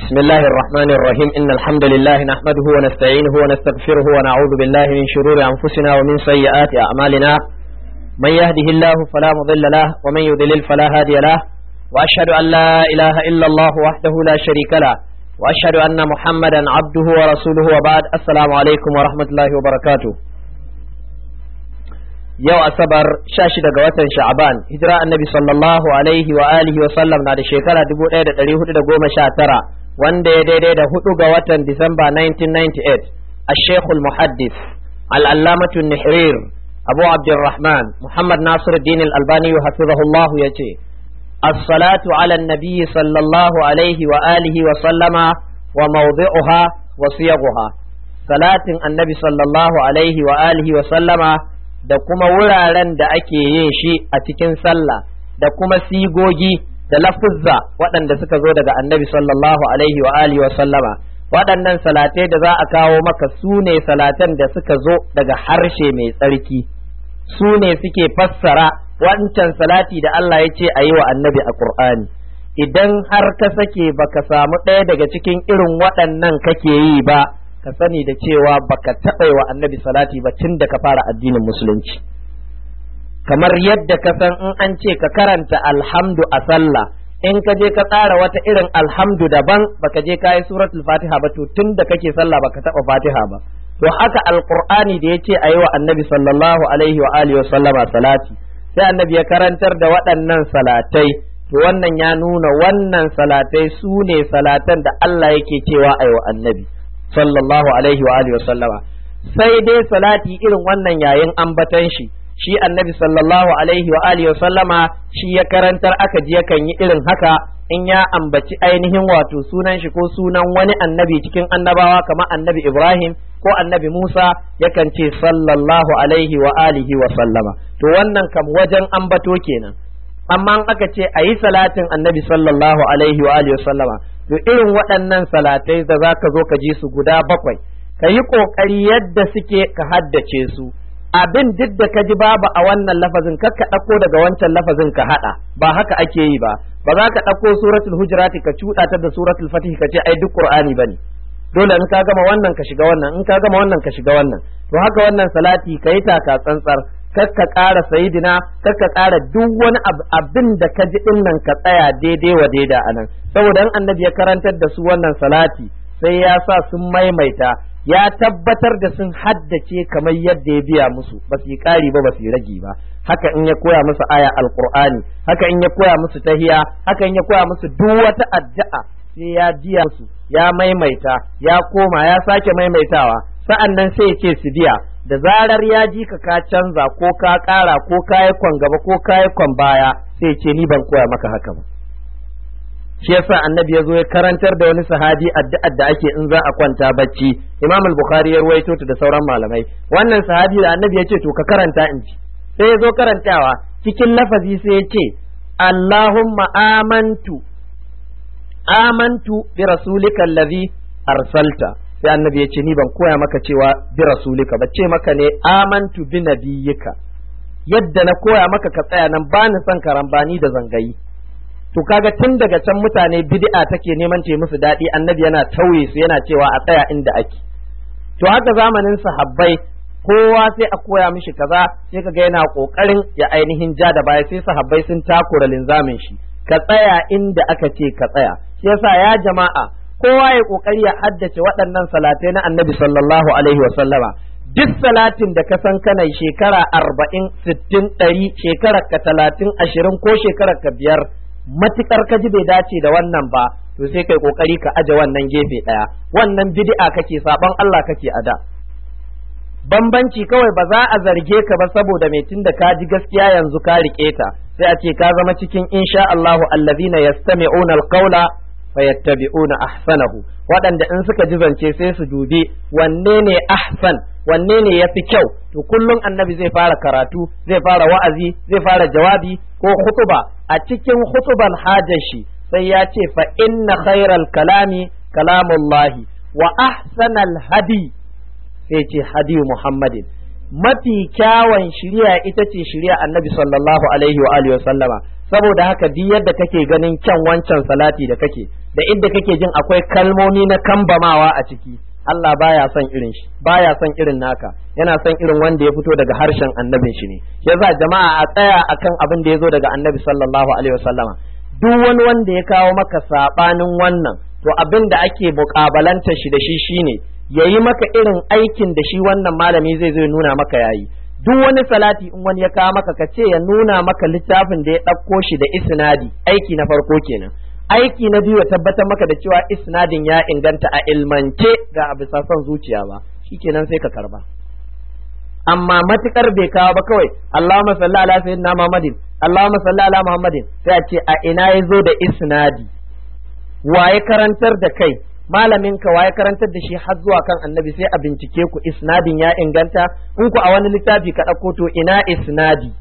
بسم الله الرحمن الرحيم إن الحمد لله نحمده ونستعينه ونستغفره ونعوذ بالله من شرور أنفسنا ومن سيئات أعمالنا من يهده الله فلا مضل له ومن يضلل فلا هادي له وأشهد أن لا إله إلا الله وحده لا شريك له وأشهد أن محمدا عبده ورسوله وبعد السلام عليكم ورحمة الله وبركاته yau asabar sha shida ga watan sha'aban hijira annabi sallallahu alaihi wa alihi wa sallam na da shekara 1419 wanda ya daidai da hudu ga watan disamba 1998 الشيخ المحدث العلامة النحرير أبو عبد الرحمن محمد ناصر الدين الألباني حفظه الله يتي الصلاة على النبي صلى الله عليه وآله وسلم وموضعها وصيغها صلاة النبي صلى الله عليه وآله وسلم da kuma wuraren da ake yin shi a cikin sallah da kuma sigogi da lafuzza waɗanda suka zo daga annabi sallallahu alaihi wa alihi wa sallama waɗannan salatai da za a kawo maka su ne salatan da suka zo daga harshe mai tsarki su ne suke fassara wancan salati da Allah ya ce a yi wa annabi a Qur'ani idan har ka sake baka samu ɗaya daga cikin irin waɗannan kake yi ba ka sani da cewa baka taɓa wa annabi salati ba tun da ka fara addinin musulunci kamar yadda ka san in an ce ka karanta alhamdu a sallah in ka je ka tsara wata irin alhamdu daban baka je ka yi suratul fatiha ba to tun da kake sallah baka taɓa fatiha ba to haka alqur'ani da yace a yi wa annabi sallallahu alaihi wa alihi wa sallama salati sai annabi ya karantar da waɗannan salatai to wannan ya nuna wannan salatai su ne salatan da Allah yake cewa a yi wa annabi sallallahu alaihi wa alihi sallama sai dai salati irin wannan yayin ambatan shi shi annabi sallallahu alaihi wa alihi sallama shi ya karantar aka ji yakan yi irin haka in ya ambaci ainihin wato sunan shi ko sunan wani annabi cikin annabawa kamar annabi Ibrahim ko annabi Musa yakan ce sallallahu alaihi wa alihi wa sallama to wannan kam wajen ambato kenan amma aka ce a yi salatin annabi sallallahu alaihi wa alihi sallama to irin waɗannan salatai da za ka zo ka ji su guda bakwai ka yi ƙoƙari yadda suke ka haddace su abin duk da ka ji babu a wannan lafazin kar ka ɗauko daga wancan lafazin ka haɗa ba haka ake yi ba ba za ka ɗauko suratul hujurati ka cuɗa ta da suratul fatih ka ce ai duk qur'ani bane dole in ka gama wannan ka shiga wannan in ka gama wannan ka shiga wannan to haka wannan salati ka yi taka tsantsar kar ka ƙara sayidina kar ka ƙara duk wani abin da ka ji din nan ka tsaya daidai wa daida anan saboda in annabi ya karantar da su wannan salati sai ya sa sun maimaita ya tabbatar da sun haddace kamar yadda ya biya musu ba su yi ƙari ba ba su yi ragi ba haka in ya koya musu aya alqur'ani haka in ya koya musu tahiya haka in ya koya musu duk wata addu'a sai ya biya musu ya maimaita ya koma ya sake maimaitawa sa'an nan sai ya ce su biya da zarar ya ji ka ka canza ko ka ƙara ko ka yi kwan gaba ko ka yi kwan baya sai ce ni ban koya maka haka ba shi yasa annabi ya zo ya karantar da wani sahabi addu'ar da ake in za a kwanta bacci imam al-bukhari ya ruwaito ta da sauran malamai wannan sahabi da annabi ya ce to ka karanta in ji sai ya zo karantawa cikin lafazi sai ya ce allahumma amantu amantu bi rasulika allazi arsalta sai annabi ya ce ni ban koya maka cewa bi rasulika ba ce maka ne amantu bi nabiyyika yadda na koya maka ka tsaya nan ba ni son karambani da zangayi to kaga tun daga can mutane bid'a take neman ce musu daɗi annabi yana tauye su yana cewa a tsaya inda ake to haka zamanin sahabbai kowa sai a koya mishi kaza sai kaga yana kokarin ya ainihin ja da baya sai sahabbai sun takura linzamin shi ka tsaya inda aka ce ka tsaya shi yasa ya jama'a kowa ya kokari ya haddace waɗannan salatai na annabi sallallahu alaihi wa sallama duk salatin da ka san kana shekara arba'in sittin ɗari shekarar ka talatin ashirin ko shekarar ka biyar matukar ka ji bai dace da wannan ba to sai kai kokari ka aje wannan gefe ɗaya wannan bid'a kake saban Allah kake a da bambanci kawai ba za a zarge ka ba saboda mai tunda ka ji gaskiya yanzu ka rike ta sai a ce ka zama cikin insha Allahu allazina yastami'una alqawla fayattabi'una ahsanahu waɗanda in suka ji zance sai su dubi wanne ne ahsan wanne ne yafi kyau to kullum annabi zai fara karatu zai fara wa'azi zai fara jawabi ko hutuba a cikin hutuban hajar shi sai ya ce fa inna khairal kalami kalamullahi wa ahsanal hadi sai ce hadi muhammadin mafi kyawun shiriya ita ce shiriya annabi sallallahu alaihi wa alihi wa sallama saboda haka duk yadda kake ganin kyan wancan salati da kake da inda kake jin akwai kalmomi na kambamawa a ciki Allah baya son irin shi baya son irin naka yana son irin wanda ya fito daga harshen annabin shi ne yasa jama'a a tsaya akan abin da ya zo daga annabi sallallahu alaihi wasallama duk wani wanda ya kawo maka sabanin wannan to abin da ake mukabalanta shi da shi shine yayi maka irin aikin da shi wannan malami zai zo nuna maka yayi duk wani salati in wani ya kawo maka ka ce ya nuna maka littafin da ya ɗauko shi da isnadi aiki na farko kenan aiki na biyu ya tabbatar maka da cewa isnadin ya inganta a ilmance ga a bisa son zuciya ba shikenan sai ka karba amma matukar bai kawo ba kawai Allahumma salli ala sayyidina Muhammadin Allahumma salli ala Muhammadin sai a ce a ina ya zo da isnadi waye karantar da kai malamin ka waye karantar da shi har zuwa kan annabi sai a bincike ku isnadin ya inganta in ku a wani littafi ka ɗauko to ina isnadi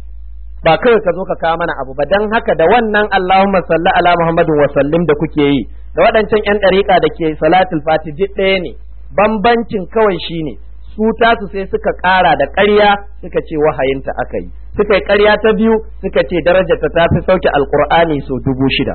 ba kawai ka zo ka kawo mana abu ba dan haka da wannan Allahumma salli ala Muhammadin wa sallim da kuke yi da waɗancan ƴan ɗariƙa da ke salatul fati duk ɗaya ne bambancin kawai shine su tasu sai suka ƙara da ƙarya suka ce wahayinta aka yi suka yi ƙarya ta biyu suka ce darajarta ta fi sauke alƙur'ani sau dubu shida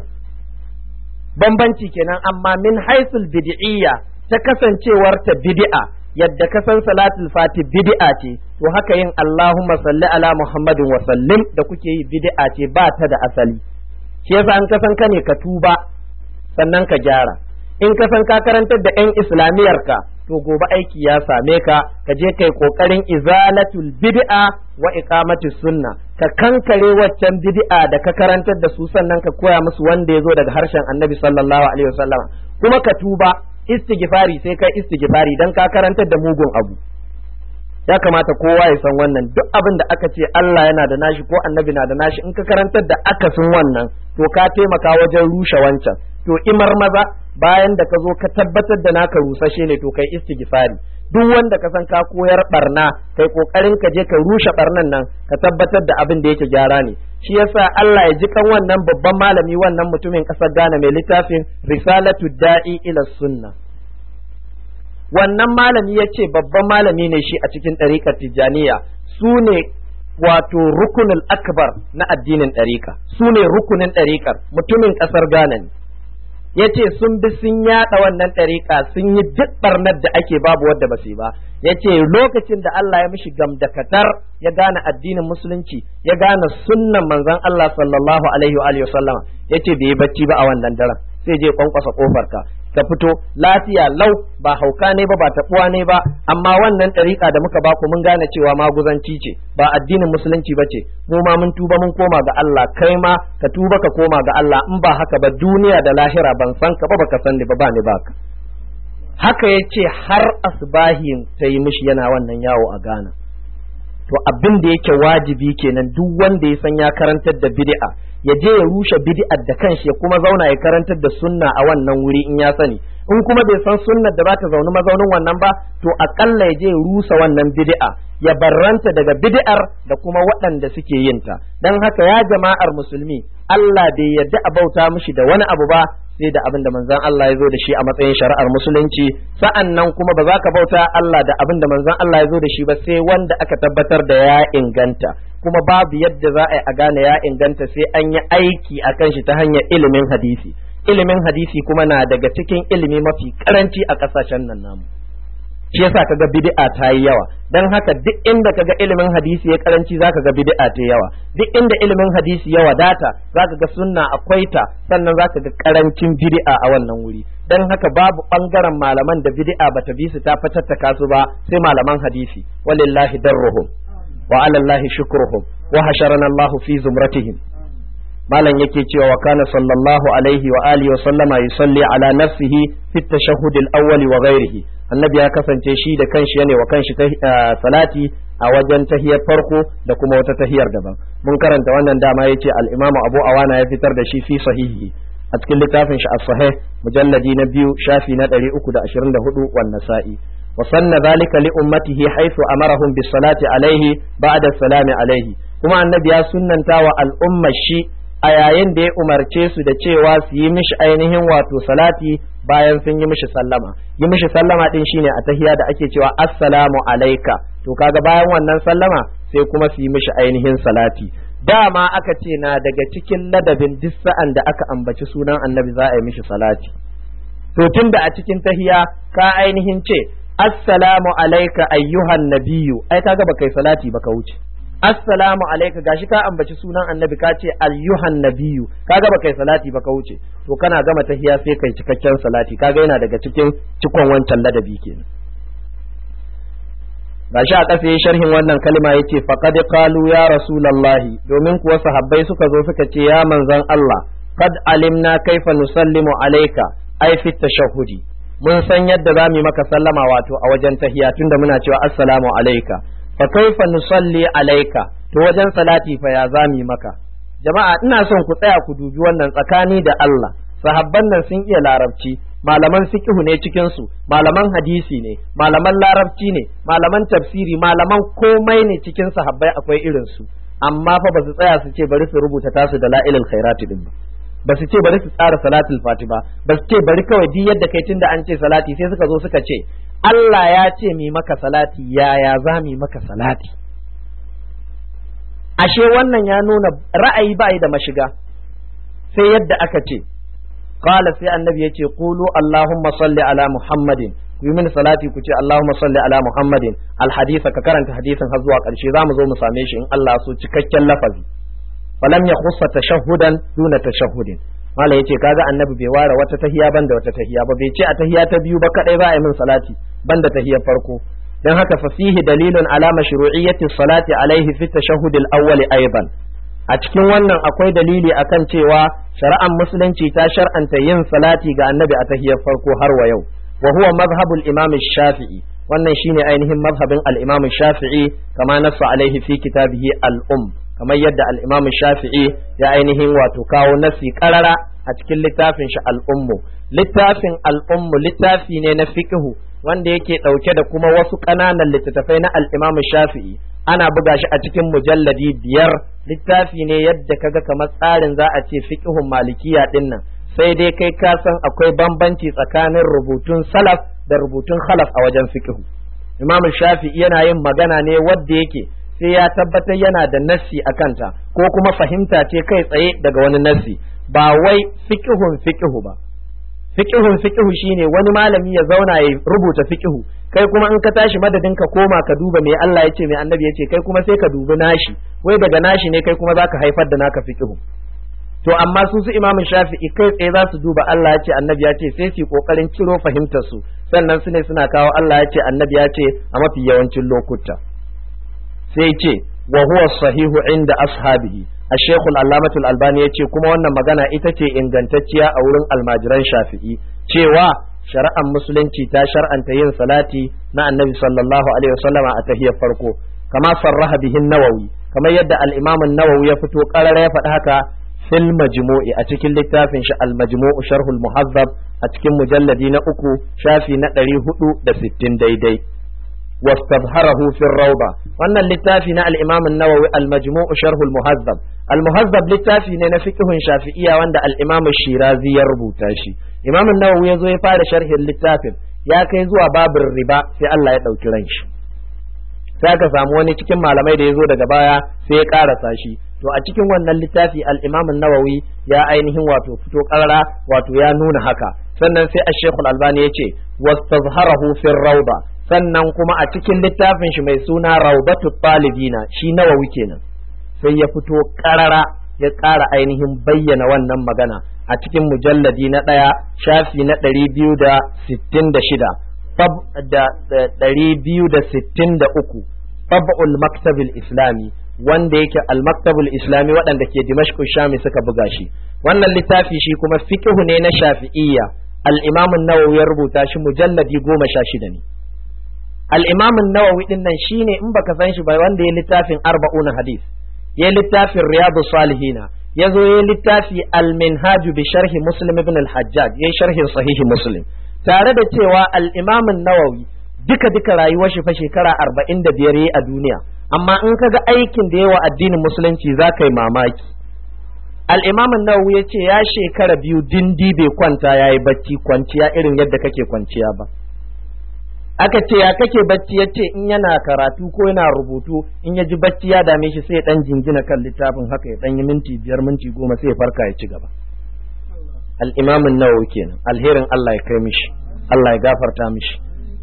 bambanci kenan amma min haisul bid'iyya ta kasancewar ta bid'a yadda ka san salatul fati bid'a ce to haka yin Allahumma salli ala Muhammadin wa sallim da kuke yi bid'a ce ba ta da asali shi yasa an kasan ka ne ka tuba sannan ka gyara in ka san ka karantar da yan islamiyar ka to gobe aiki ya same ka ka je kai kokarin izalatul bid'a wa iqamati sunna ka kankare waccan bid'a da ka karantar da su sannan ka koya musu wanda ya zo daga harshen annabi sallallahu alaihi wasallam kuma ka tuba istighfari sai kai istighfari dan ka karantar da mugun abu ya kamata kowa ya san wannan duk abin da aka ce Allah yana da nashi ko annabi na da nashi in ka karantar da akasin wannan to ka taimaka wajen rushe wancan to imar maza bayan da ka zo ka tabbatar da naka rusashe ne to kai istighfari duk wanda ka san ka koyar barna kai kokarin ka je ka rushe barnan nan ka tabbatar da abin da yake gyara ne shi yasa Allah ya ji kan wannan babban malami wannan mutumin kasar Ghana mai littafin Risalatu Da'i ila Sunna wannan malami ya ce babban malami ne shi a cikin ɗariƙar Tijjaniya su ne wato rukunul akbar na addinin ɗariƙa su ne rukunin ɗariƙar mutumin ƙasar Ghana ne ya ce sun bi sun yaɗa wannan ɗariƙa sun yi duk ɓarnar da ake babu wadda ba su ba ya ce lokacin da Allah ya mishi gamdakatar ya gane addinin musulunci ya gane sunnan manzon Allah sallallahu alaihi wa alihi sallama ya ce bai yi bacci ba a wannan daren sai je kwankwasa kofar ka ka fito lafiya lau ba hauka ne ba ba taɓuwa ne ba amma wannan ɗariƙa da muka baku mun gane cewa maguzanci ce ba addinin musulunci ba ce mu ma mun tuba mun koma ga Allah kai ma ka tuba ka koma ga Allah in ba haka ba duniya da lahira ban san ka ba baka san ni ba ba ni baka haka ya ce har asbahin ta yi mishi yana wannan yawo a Ghana to abin da yake wajibi kenan duk wanda ya san ya karantar da bid'a ya je ya rushe bid'ar da kanshi ya kuma zauna ya karantar da sunna a wannan wuri in ya sani in kuma bai san sunnar da za ta zauni mazaunin wannan ba to akalla ya je ya rusa wannan bid'a ya barranta daga bid'ar da kuma waɗanda suke yin ta dan haka ya jama'ar musulmi Allah bai yarda a bauta mishi da wani abu ba sai da abin da manzon Allah ya zo da shi a matsayin shari'ar musulunci sa'an nan kuma ba za ka bauta Allah da abin da manzon Allah ya zo da shi ba sai wanda aka tabbatar da ya inganta kuma babu yadda za a yi a gane ya inganta sai an yi aiki a kan shi ta hanyar ilimin hadisi ilimin hadisi kuma na daga cikin ilimi mafi karanci a ƙasashen nan namu shi yasa kaga bid'a ta yi yawa dan haka duk inda kaga ilimin hadisi ya karanci zaka ga bid'a ta yawa duk inda ilimin hadisi ya wadata zaka ga sunna akwai ta sannan zaka ga karancin bid'a a wannan wuri dan haka babu bangaren malaman da bid'a bata bi su ta fatattaka su ba sai malaman hadisi walillahi darruhum wa ala allahi shukruhum wa hasharana allahu fi zumratihim malam yake cewa wa kana sallallahu alaihi wa alihi wa sallama yusalli ala nafsihi fi tashahhud al-awwal wa ghairihi annabi ya kasance shi da kanshi yana wa kanshi salati a wajen tahiyar farko da kuma wata tahiyar daban mun karanta wannan dama yace al-imamu abu awana ya fitar da shi fi sahihi a cikin littafin shi as-sahih mujalladi na biyu shafi na 324 wan nasa'i wa sanna dhalika li ummatihi haythu amarahum bis salati alaihi ba'da salami alaihi kuma annabi ya sunnanta wa al'ummar shi a yayin da ya umarce su da cewa su yi mishi ainihin wato salati bayan sun yi mishi sallama yi mishi sallama din shine a tahiya da ake cewa assalamu alaika to kaga bayan wannan sallama sai kuma su yi mishi ainihin salati dama aka ce na daga cikin ladabin duk sa'an da aka ambaci sunan annabi za a yi mishi salati to tunda a cikin tahiya ka ainihin ce assalamu alaika ayyuhan nabiyyu ai kaga baka yi salati baka wuce assalamu alaika gashi ka ambaci sunan annabi ka ce ayyuhan nabiyyu kaga baka yi salati baka wuce to kana gama tahiya sai kai cikakken salati kaga yana daga cikin cikon wancan ladabi kenan gashi a ƙasa sharhin wannan kalma yace faqad qalu ya rasulullahi domin kuwa sahabbai suka zo suka ce ya manzon Allah qad alimna kaifa nusallimu alayka ai fi tashahhudi mun san yadda zamu yi maka sallama wato a wajen tahiya tunda muna cewa assalamu alayka fa kaifa nusalli alayka to wajen salati fa ya zamu yi maka jama'a ina son ku tsaya ku dubi wannan tsakani da Allah sahabban nan sun iya larabci malaman fiqhu ne cikin su malaman hadisi ne malaman larabci ne malaman tafsiri malaman komai ne cikin sahabbai akwai irin su amma fa ba su tsaya su ce bari su rubuta tasu da la'ilul khairati din ba ba su ce bari su tsara salatul fati ba ba su ce bari kawai duk yadda kai tunda an ce salati sai suka zo suka ce Allah ya ce mi maka salati yaya za mi maka salati ashe wannan ya nuna ra'ayi ba da mashiga sai yadda aka ce qala sai annabi yace qulu allahumma salli ala muhammadin ku yi mini salati ku ce allahumma salli ala muhammadin alhadisa ka karanta hadisin har zuwa karshe zamu zo mu same shi in Allah so cikakken lafazi falam ya khussa tashahhudan duna tashahhudin mala yace kaga annabi bai ware wata tahiya banda wata tahiya ba bai ce a tahiya ta biyu ba kadai za a yi min salati banda tahiyar farko dan haka fa fihi dalilun ala mashru'iyyati salati alaihi fi tashahhud al-awwal aidan a cikin wannan akwai dalili akan cewa shari'ar musulunci ta shar'anta yin salati ga annabi a tahiyar farko har wa yau wa huwa madhhabul imam shafi'i wannan shine ainihin madhhabin al-imam shafi'i kama nassa alaihi fi kitabihi al-umm kamar yadda al-imam shafi'i ya ainihin wato kawo nasi karara a cikin littafin shi al-ummu littafin al-ummu littafi ne na fiqhu wanda yake dauke da kuma wasu ƙananan littattafai na al-imam shafi'i ana buga shi a cikin mujalladi biyar littafi ne yadda kaga kamar tsarin za a ce fiqhun malikiya din nan sai dai kai ka san akwai bambanci tsakanin rubutun salaf da rubutun khalaf a wajen fiqhu imam shafi'i yana yin magana ne wadda yake sai ya tabbatar yana da nassi a kanta ko kuma fahimta ce kai tsaye daga wani nassi ba wai fiqhun fiqhu ba fiqhun fiqhu shine wani malami ya zauna ya rubuta fiqhu kai kuma in ka tashi madadin ka koma ka duba me Allah yace me annabi yace kai kuma sai ka dubi nashi wai daga nashi ne kai kuma zaka haifar da naka fiqhu to amma su su imamin shafi'i kai tsaye za su duba Allah yace annabi yace sai su kokarin ciro fahimtar su sannan su ne suna kawo Allah yace annabi yace a mafi yawancin lokuta sai ce wa huwa sahihu inda ashabihi الشيخ العلامة الألباني يتي كما وانا مغانا إتتي إنغانتتيا أورن الماجران شافعي cewa shari'ar musulunci ta shar'anta yin salati na annabi sallallahu alaihi wasallama a tahiyar farko kama sarraha bihin nawawi kamar yadda al-imam nawawi ya fito karara ya faɗi haka fil majmu'i a cikin littafin shi al-majmu'u sharhul muhazzab a cikin mujalladi na uku shafi na ɗari hudu da sittin daidai واستظهره في الروضة وأن اللتافي نا الإمام النووي المجموع شرح المهذب المهذب للتافي نا فقه شافعية وأن الإمام الشيرازي يربو تاشي إمام النووي يزو يفعل شرح اللتافي يا كيزوا باب الربا في الله يدعو كرنش sai aka samu wani cikin malamai da ya zo daga baya sai ya karasa shi to a cikin wannan littafi al-Imam nawawi ya ainihin wato fito karara wato ya nuna haka sannan sai ash-Sheikh al-Albani yace wastazharahu fi rawda sannan kuma a cikin littafin shi mai suna raubatu talibina shi nawawi kenan sai ya fito karara ya ƙara ainihin bayyana wannan magana a cikin mujalladi na ɗaya shafi na ɗari biyu da sittin da shida da ɗari biyu da sittin da uku tab'ul maktabil islami wanda yake al-maktabul islami waɗanda ke dimashq shami suka buga shi wannan littafi shi kuma fiqhu ne na shafi'iyya al-imam an-nawawi ya rubuta shi mujalladi goma sha shida ne al-imam an-nawawi din nan shine in baka san shi ba wanda ya littafin arba'una hadith ya littafin riyadu salihina ya zo ya littafi al-minhaj bi sharhi muslim ibn al-hajjaj ya sharhin sahihi muslim tare da cewa al-imam an-nawawi duka duka rayuwar shi fa shekara arba'in da biyar yayi a duniya amma in kaga aikin da yawa addinin musulunci za ka yi mamaki al-imam an-nawawi ya ce ya shekara biyu dindi bai kwanta yayi bacci kwanciya irin yadda kake kwanciya ba aka ce ya kake bacci ya ce in yana karatu ko yana rubutu in ya ji bacci ya dame shi sai ya dan jingina kan littafin haka ya dan yi minti biyar minti goma sai ya farka ya ci gaba al-imam an-nawawi kenan alherin Allah ya kai mishi Allah ya gafarta mishi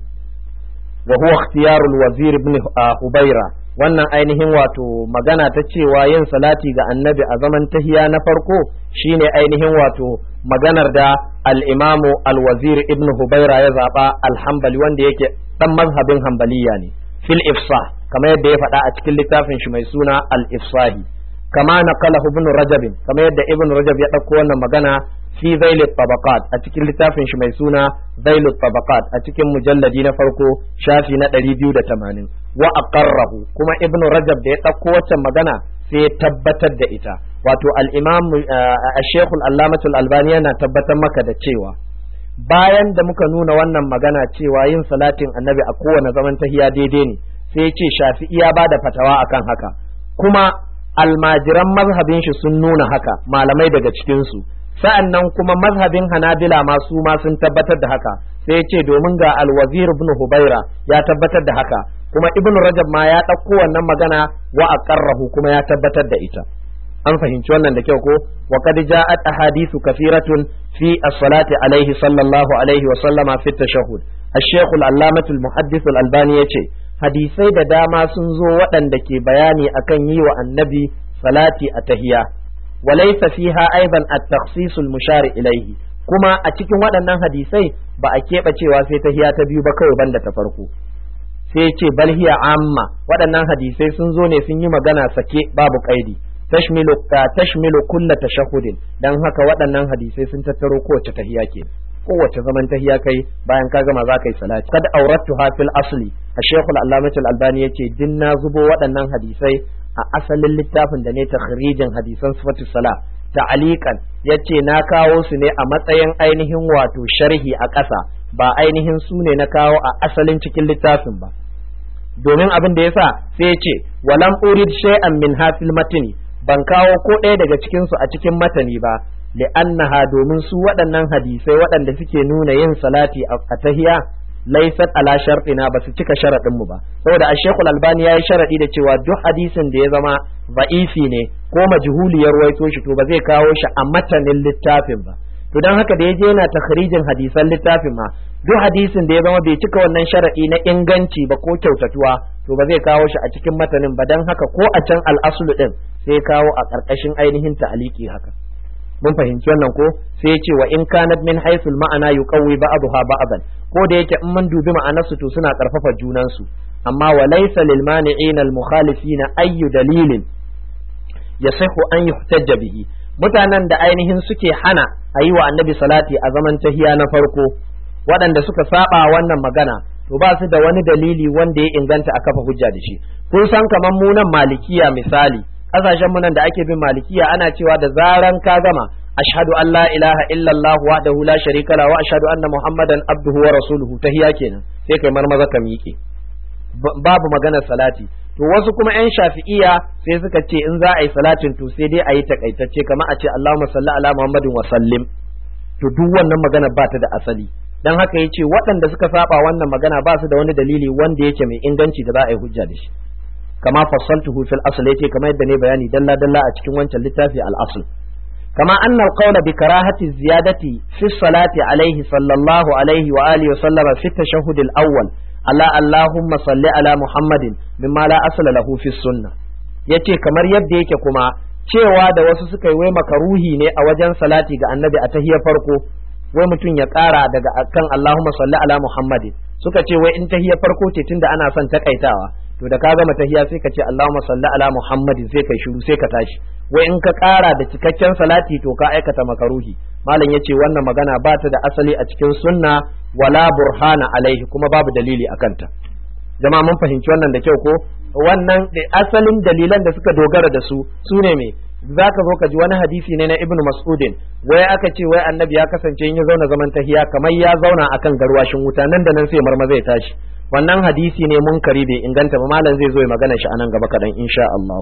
wa huwa ikhtiyarul wazir ibn hubaira wannan ainihin wato magana ta cewa yin salati ga annabi a zaman tahiya na farko shine ainihin wato maganar da al-imamu al-wazir ibn hubaira ya zaba al-hanbali wanda yake dan mazhabin hanbaliya ne fil ifsah kamar yadda ya faɗa a cikin littafin shi mai suna al-ifsahi kama naqalahu ibn rajab kamar yadda ibn rajab ya ɗauko wannan magana fi zail tabaqat a cikin littafin shi mai suna zail tabaqat a cikin mujalladi na farko shafi na 280 wa aqarrahu kuma ibnu rajab da ya ɗauko waccan magana sai ya tabbatar da ita wato al-imam ash-shaykh al-allamah al-albani yana tabbatar maka da cewa bayan da muka nuna wannan magana cewa yin salatin annabi a kowane zaman tahiya daidai ne sai ya ce shafi'i ya bada fatawa akan haka kuma almajiran mazhabin shi sun nuna haka malamai daga cikin su sa'an nan kuma mazhabin hanabila ma su ma sun tabbatar da haka sai ya ce domin ga alwazir ibn hubaira ya tabbatar da haka kuma ibn rajab ma ya ɗauko wannan magana wa aqarrahu kuma ya tabbatar da ita an fahimci wannan da kyau ko wa qad ja'at ahadithu kathiratun fi as-salati alayhi sallallahu alaihi wa sallama fi tashahhud الشيخ العلامة المحدث الألباني yace hadisai da dama sun zo waɗanda ke bayani akan yi wa annabi salati a tahiya وليس فيها أيضا التخصيص المشار إليه كما أتكين waɗannan hadisai ba a keɓe cewa sai ta hiya ta biyu ba kawai banda ta farko sai ce bal hiya amma waɗannan hadisai sun zo ne sun yi magana sake babu kaidi tashmilu tashmilu kulla tashahhudin dan haka waɗannan hadisai sun tattaro kowace tahiya ke kowace zaman tahiya kai bayan ka gama za ka yi salati kad aurattuha fil asli a shekul allamatul albani yace din na zubo waɗannan hadisai a asalin littafin da ne takhrijin hadisan sifatu sala ta'aliqan yace na kawo su ne a matsayin ainihin wato sharhi a ƙasa ba ainihin su ne na kawo a asalin cikin littafin ba domin abin da yasa sai yace walam urid shay'an min hafil matni ban kawo ko ɗaya daga cikin su a cikin matani ba li'annaha domin su waɗannan hadisai waɗanda suke nuna yin salati a tahiya laysat ala shartina ba su cika sharadin mu ba saboda a shekul albani ya yi sharadi da cewa duk hadisin da ya zama ba'ifi ne ko majhuliyar waito shi to ba zai kawo shi a matanin littafin ba to dan haka da ya je yana takhrijin hadisan littafin ma duk hadisin da ya zama bai cika wannan sharadi na inganci ba ko kyautatuwa to ba zai kawo shi a cikin matanin ba dan haka ko a can al'aslu din sai kawo a ƙarƙashin ainihin ta'aliki haka mun fahimci wannan ko sai ce wa in kanat min haythul ma'ana yuqawwi ba'daha ba'dan ko da yake in mun dubi ma'anarsu to suna karfafa junansu amma wa laysa lil mani'in al mukhalifin ayyu dalilin yasihu an yuhtajja bihi mutanen da ainihin suke hana a yi wa annabi salati a zaman tahiya na farko waɗanda suka saba wannan magana to ba su da wani dalili wanda ya inganta a kafa hujja da shi kun san kamar mu nan malikiya misali kasashen mu nan da ake bin malikiya ana cewa da zaran ka gama ashhadu an la ilaha illallah wahdahu la sharika la wa ashhadu anna muhammadan abduhu wa rasuluhu tahiya kenan sai kai marmaza ka miƙe babu maganar salati to wasu kuma yan shafi'iya sai suka ce in za a yi salatin to sai dai a yi takaitacce kamar a ce allahumma salli ala muhammadin wa sallim to duk wannan magana ba ta da asali dan haka yace waɗanda suka saba wannan magana ba su da wani dalili wanda yake mai inganci da za a yi hujja da shi kama fassaltuhu fil asl yace kamar yadda ne bayani dalla dalla a cikin wancan littafi al asl kama anna al qawla bi karahati ziyadati fi salati alayhi sallallahu alayhi wa alihi wa sallama fi tashahhud al awwal ala allahumma salli ala muhammadin mimma la asla lahu fi sunnah yace kamar yadda yake kuma cewa da wasu suka yi wai makaruhi ne a wajen salati ga annabi a tahiyar farko wai mutum ya ƙara daga kan Allahumma salli ala Muhammadin suka ce wai in tahiyar farko ce tunda ana son takaitawa to da ka gama tahiya sai ka ce Allahumma salli ala Muhammadin sai kai shiru sai ka tashi wai in ka ƙara da cikakken salati to ka aikata makaruhi malam yace wannan magana ba ta da asali a cikin sunna wala burhana alaihi kuma babu dalili akan ta jama'a mun fahimci wannan da kyau ko wannan asalin dalilan da suka dogara da su su ne me za ka zo ka ji wani hadisi ne na ibnu mas'udin wai aka ce wai annabi ya kasance in ya zauna zaman tahiya kamar ya zauna akan garwashin wuta nan da nan sai marma zai tashi wannan hadisi ne munkari bai inganta ba malam zai zo ya magana shi anan gaba kadan insha Allah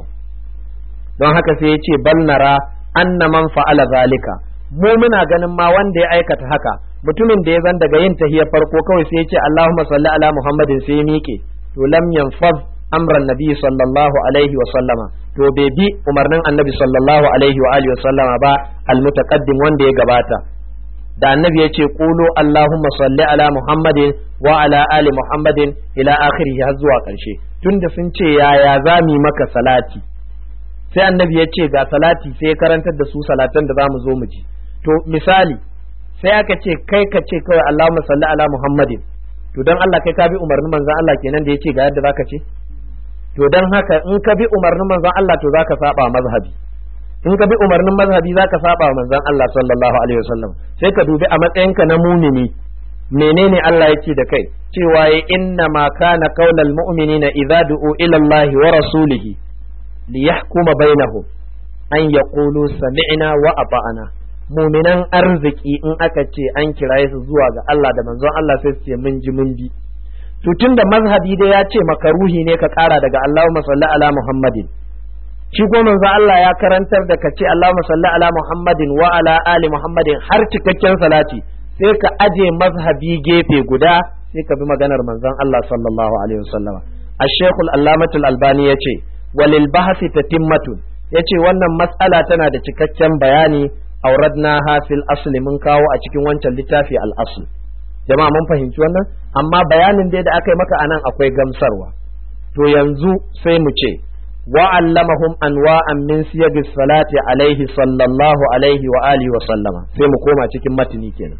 don haka sai ya ce bal nara anna man fa'ala zalika mu muna ganin ma wanda ya aikata haka mutumin da ya zan daga yin tahiyar farko kawai sai ya ce Allahumma salli ala Muhammadin sai ya miƙe to lam yanfaz amran nabi sallallahu alaihi wa sallama to bai bi umarnin annabi sallallahu alaihi wa alihi wa sallama ba almutaqaddim wanda ya gabata da annabi ya ce qulu Allahumma salli ala Muhammadin wa ala ali Muhammadin ila akhirih har zuwa ƙarshe tunda sun ce yaya za mu maka salati sai annabi ya ce ga salati sai ya karantar da su salatan da za mu zo mu ji to misali sai aka ce kai ka ce kawai Allahumma salli ala Muhammadin to dan Allah kai ka bi umarnin manzon Allah kenan da yace ga yadda zaka ce to dan haka in ka bi umarnin manzon Allah to zaka saba mazhabi in ka bi umarnin mazhabi zaka saba manzon Allah sallallahu alaihi wasallam sai ka dubi a matsayinka na mumini menene Allah yake da kai cewa ya inna ma kana qaulal mu'minina idza du'u ila Allah wa rasulihi liyahkuma bainahum an yaqulu sami'na wa ata'na muminan arziki in aka ce an kiraye su zuwa ga Allah da manzon Allah sai su ce mun ji mun bi to tunda mazhabi dai ya ce makaruhi ne ka kara daga Allahumma salli ala Muhammadin shi ko manzon Allah ya karantar da ka ce Allahumma salli ala Muhammadin wa ala ali Muhammadin har cikakken salati sai ka aje mazhabi gefe guda sai ka bi maganar manzon Allah sallallahu alaihi wasallam الشيخ العلامة الألباني يتي وللبحث تتمة yace wannan mas'ala tana da cikakken bayani auradnaha fil asli mun kawo a cikin wancan littafi al asl jama'a mun fahimci wannan amma bayanin dai da aka yi maka anan akwai gamsarwa to yanzu sai mu ce wa allamahum anwa'an min siyagis salati alaihi sallallahu alaihi wa alihi wa sallama sai mu koma cikin matini kenan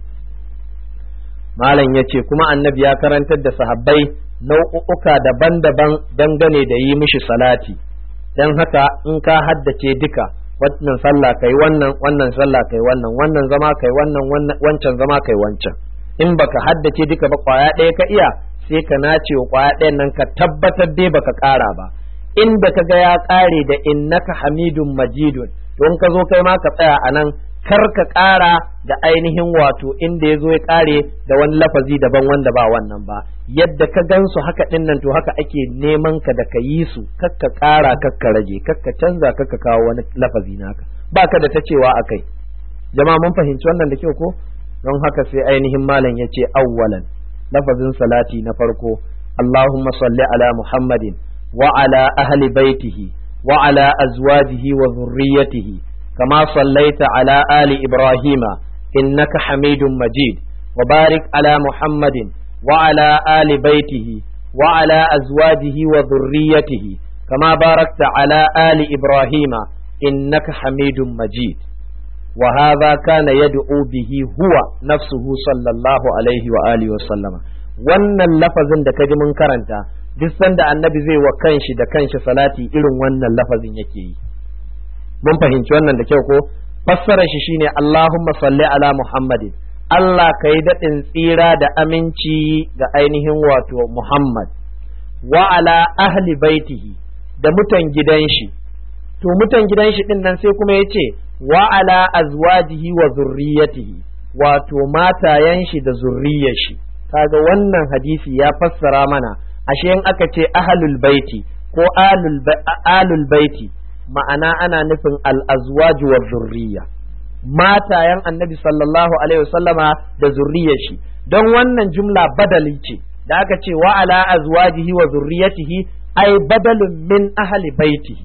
malam yace kuma annabi ya karantar da sahabbai nau'uka daban-daban dangane da yi mishi salati dan haka in ka haddace duka wannan sallah kai wannan wannan sallah kai wannan wannan zama kai wannan wancan zama kai wancan in baka haddace duka ba kwaya ɗaya ka iya sai ka nace wa kwaya ɗayan nan ka tabbatar dai baka ƙara ba inda ka ga ya ƙare da innaka hamidun majidun don ka zo kai ma ka tsaya a nan kar ka ƙara da ainihin wato inda ya zo ya ƙare da wani lafazi daban wanda ba wannan ba yadda ka gansu haka ɗin nan to haka ake neman ka da ka yi su kakka ƙara kakka rage kakka canza kakka kawo wani lafazi naka ba ka da ta cewa a kai jama'a mun fahimci wannan da kyau ko don haka sai ainihin malam ya ce awwalan lafazin salati na farko Allahumma salli ala Muhammadin wa ala ahli baitihi wa ala azwajihi wa zurriyyatihi كما صليت على آل إبراهيم إنك حميد مجيد وبارك على محمد وعلى آل بيته وعلى أزواجه وذريته كما باركت على آل إبراهيم إنك حميد مجيد وهذا كان يدعو به هو نفسه صلى الله عليه وآله وسلم wannan lafazin da kaji mun karanta duk sanda annabi zai wa kanshi da kanshi salati irin wannan lafazin yake yi mun fahimci wannan da kyau ko fassarar shi shine Allahumma salli ala Muhammadin Allah ka yi daɗin tsira da aminci ga ainihin wato Muhammad wa ala ahli baitihi da mutan gidan shi to mutan gidan shi din nan sai kuma ya ce wa ala azwajihi wa zurriyatihi wato matayen shi da zurriyar shi kaga wannan hadisi ya fassara mana ashe in aka ce ahlul baiti ko alul baiti ma'ana ana nufin al'azwaju wa zurriya matayen annabi sallallahu alaihi wasallama da zurriyar shi don wannan jumla badali ce da aka ce wa ala azwajihi wa zurriyatihi ai badalun min ahli baitihi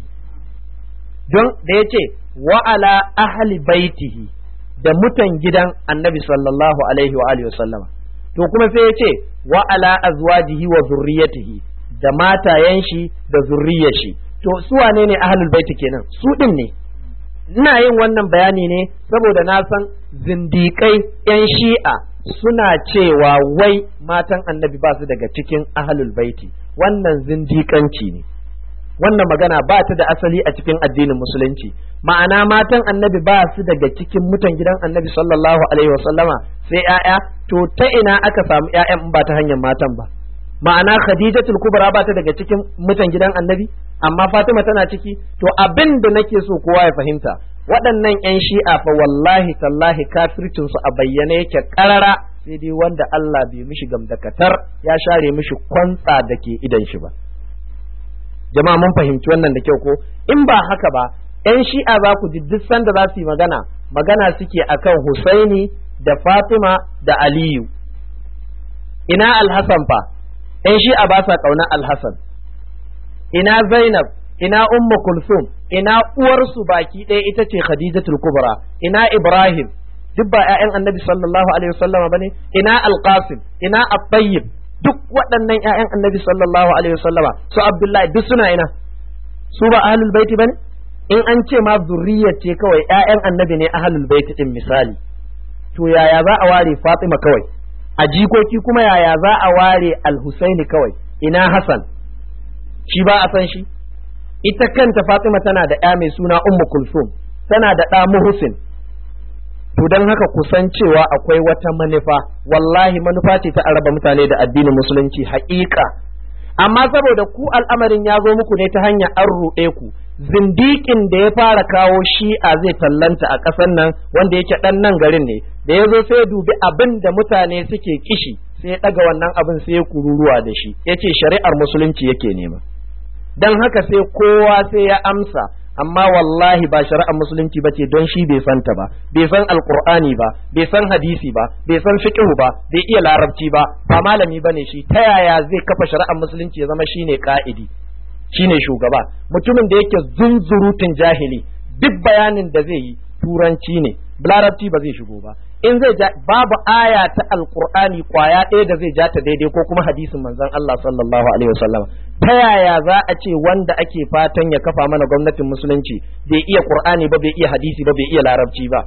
don da ya ce wa ala ahli baitihi da mutan gidan annabi sallallahu alaihi wa alihi wasallama to kuma sai ya ce wa ala azwajihi wa zurriyatihi da matayen shi da zurriyar shi to su wane ne ahlul baiti kenan su din ne ina yin wannan bayani ne saboda na san zindikai yan shi'a suna cewa wai matan annabi ba su daga cikin ahlul baiti wannan zindikanci ne wannan magana ba ta da asali a cikin addinin musulunci ma'ana matan annabi ba su daga cikin mutan gidan annabi sallallahu alaihi wasallama sai 'ya'ya to ta ina aka samu 'ya'yan ba ta hanyar matan ba ma'ana khadijatul kubra ba ta daga cikin mutan gidan annabi amma fatima tana ciki to abin da nake so kowa ya fahimta waɗannan 'yan shi'a fa wallahi tallahi kafircin su a bayyane yake karara sai dai wanda Allah bai mishi gamdakatar ya share mishi kwantsa da ke idan shi ba jama'a mun fahimci wannan da kyau ko in ba haka ba 'yan shi'a za ku ji duk sanda za su yi magana magana suke akan Husaini da Fatima da Aliyu ina Alhassan fa ‘yan shi'a ba sa ƙaunar Alhassan ina Zainab ina Ummu Kulsum ina uwarsu baki ɗaya ita ce Khadijatul Kubra ina Ibrahim duk ba ‘ya'yan annabi sallallahu alaihi wasallama bane ina Alqasim ina At-Tayyib duk waɗannan ‘ya'yan annabi sallallahu alaihi wasallama su Abdullahi duk suna ina su ba ahlul baiti bane in an ce ma zurriyar ce kawai ‘ya'yan annabi ne ahlul baiti din misali to yaya za a ware Fatima kawai a jikoki kuma yaya za a ware Al-Husaini kawai ina Hassan shi ba a san shi ita kanta Fatima tana da ‘ya mai suna Ummu Kulsum tana da ɗa Muhsin to don haka kusan cewa akwai wata manufa wallahi manufa ce ta araba mutane da addinin musulunci haƙiƙa amma saboda ku al'amarin ya zo muku ne ta hanyar an ruɗe ku zindikin da ya fara kawo shi'a zai tallanta a ƙasar nan wanda yake ɗan nan garin ne da ya zo sai ya dubi abin da mutane suke kishi sai ya ɗaga wannan abin sai ya kururuwa da shi ya ce shari'ar musulunci yake nema don haka sai kowa sai ya amsa amma wallahi ba shari'ar musulunci ba ce don shi bai santa ba bai san alkur'ani ba bai san hadisi ba bai san fiqhu ba bai iya larabci ba ba malami bane shi ta yaya zai kafa shari'ar musulunci ya zama shine ka'idi shine shugaba mutumin da yake zunzurutun jahili duk bayanin da zai yi turanci ne larabci ba zai shigo ba in zai ja babu aya ta alkur'ani kwaya ɗaya da zai ja ta daidai ko kuma hadisin manzon Allah sallallahu alaihi wasallam ta yaya za a ce wanda ake fatan ya kafa mana gwamnatin musulunci bai iya qur'ani ba bai iya hadisi ba bai iya larabci ba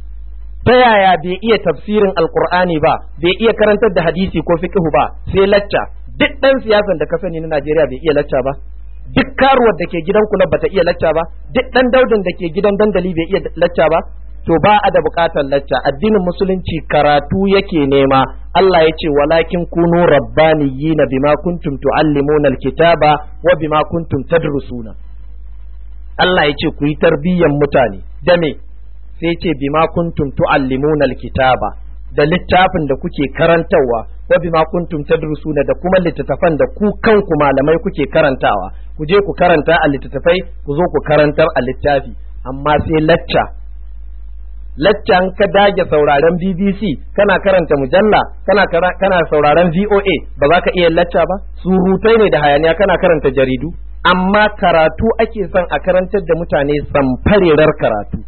ta yaya bai iya tafsirin alkur'ani ba bai iya karantar da hadisi ko fiqhu ba sai lacca duk dan siyasan da ka sani na Najeriya bai iya lacca ba duk karuwar da ke gidan kulab bata iya lacca ba duk dan daudin da ke gidan dandali bai iya lacca ba to ba a da bukatar lacca addinin musulunci karatu yake nema Allah ya ce walakin kunu rabbaniyina bima kuntum tuallimuna alkitaba wa bima kuntum tadrusuna Allah ya ce ku yi tarbiyyan mutane da me sai ce bima kuntum tuallimuna alkitaba da littafin da kuke karantawa wa bima kuntum tadrusuna da kuma littattafan da ku kanku malamai kuke karantawa ku je ku karanta a littattafai ku zo ku karantar a littafi amma sai lacca laccan ka dage sauraren BBC kana karanta mujalla kana kana sauraren VOA ba za ka iya lacca ba surutai ne da hayaniya kana karanta jaridu amma karatu ake son a karantar da mutane samfarerar karatu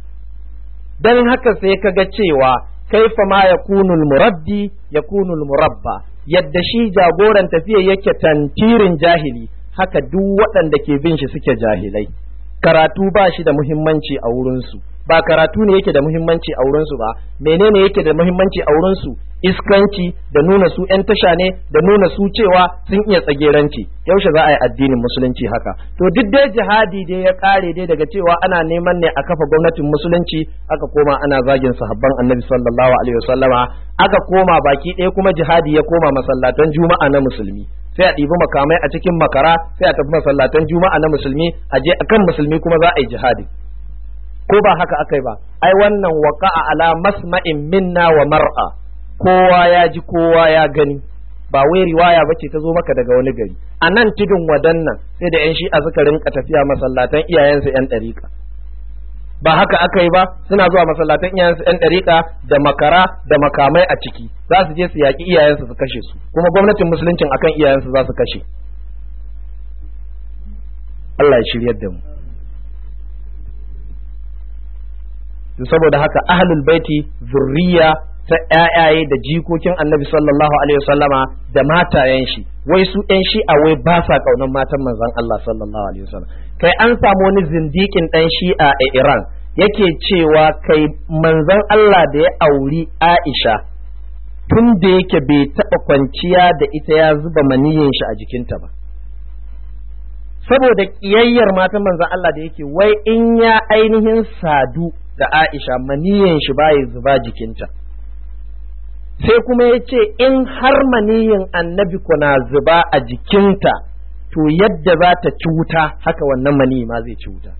dan haka sai ka ga cewa kaifa ma yakunul murabbi yakunul murabba yadda shi jagoran tafiya yake tantirin jahili haka duk waɗanda ke bin shi suke jahilai karatu ba shi da muhimmanci a wurinsu ba karatu ne yake da muhimmanci a wurinsu ba menene yake da muhimmanci a wurinsu iskanci da nuna su ‘yan tasha ne da nuna su cewa sun iya tsageranci yaushe za a yi addinin musulunci haka to duk dai jihadi dai ya kare dai daga cewa ana neman ne a kafa gwamnatin musulunci aka koma ana zagin sahabban annabi sallallahu alaihi wasallama aka koma baki ɗaya kuma jihadi ya koma masallatan juma'a na musulmi sai a ɗibi makamai a cikin makara sai a tafi masallatan juma'a na musulmi a je akan musulmi kuma za a yi jihadi ko ba haka akai ba ai wannan waqa'a ala masma'in minna wa mar'a kowa ya ji kowa ya gani ba wai riwaya bace ta zo maka daga wani gari a nan tudun wadannan sai da yan shi'a suka rinka tafiya masallatan iyayensu yan ɗariƙa ba haka aka yi ba suna zuwa masallatan iyayensu yan ɗariƙa da makara da makamai a ciki za su je su yaƙi iyayensu su kashe su kuma gwamnatin musuluncin akan iyayensu za su kashe Allah ya shiryar da mu saboda haka ahlul baiti zurriya ta ƴaƴaye da jikokin annabi sallallahu alaihi wasallama da matayen shi wai su ƴan shi'a wai ba sa kaunan matan manzon Allah sallallahu alaihi wasallam kai an samu wani zindikin ɗan shi'a a Iran yake cewa kai manzon Allah da ya auri Aisha tun da yake bai taɓa kwanciya da ita ya zuba maniyin shi a jikinta ba saboda ƙiyayyar matan manzon Allah da yake wai in ya ainihin sadu da Aisha maniyin shi baya zuba jikinta sai kuma ya ce in har maniyin annabi kuna zuba a jikinta to yadda za ta ci wuta haka wannan maniyi ma zai ci wuta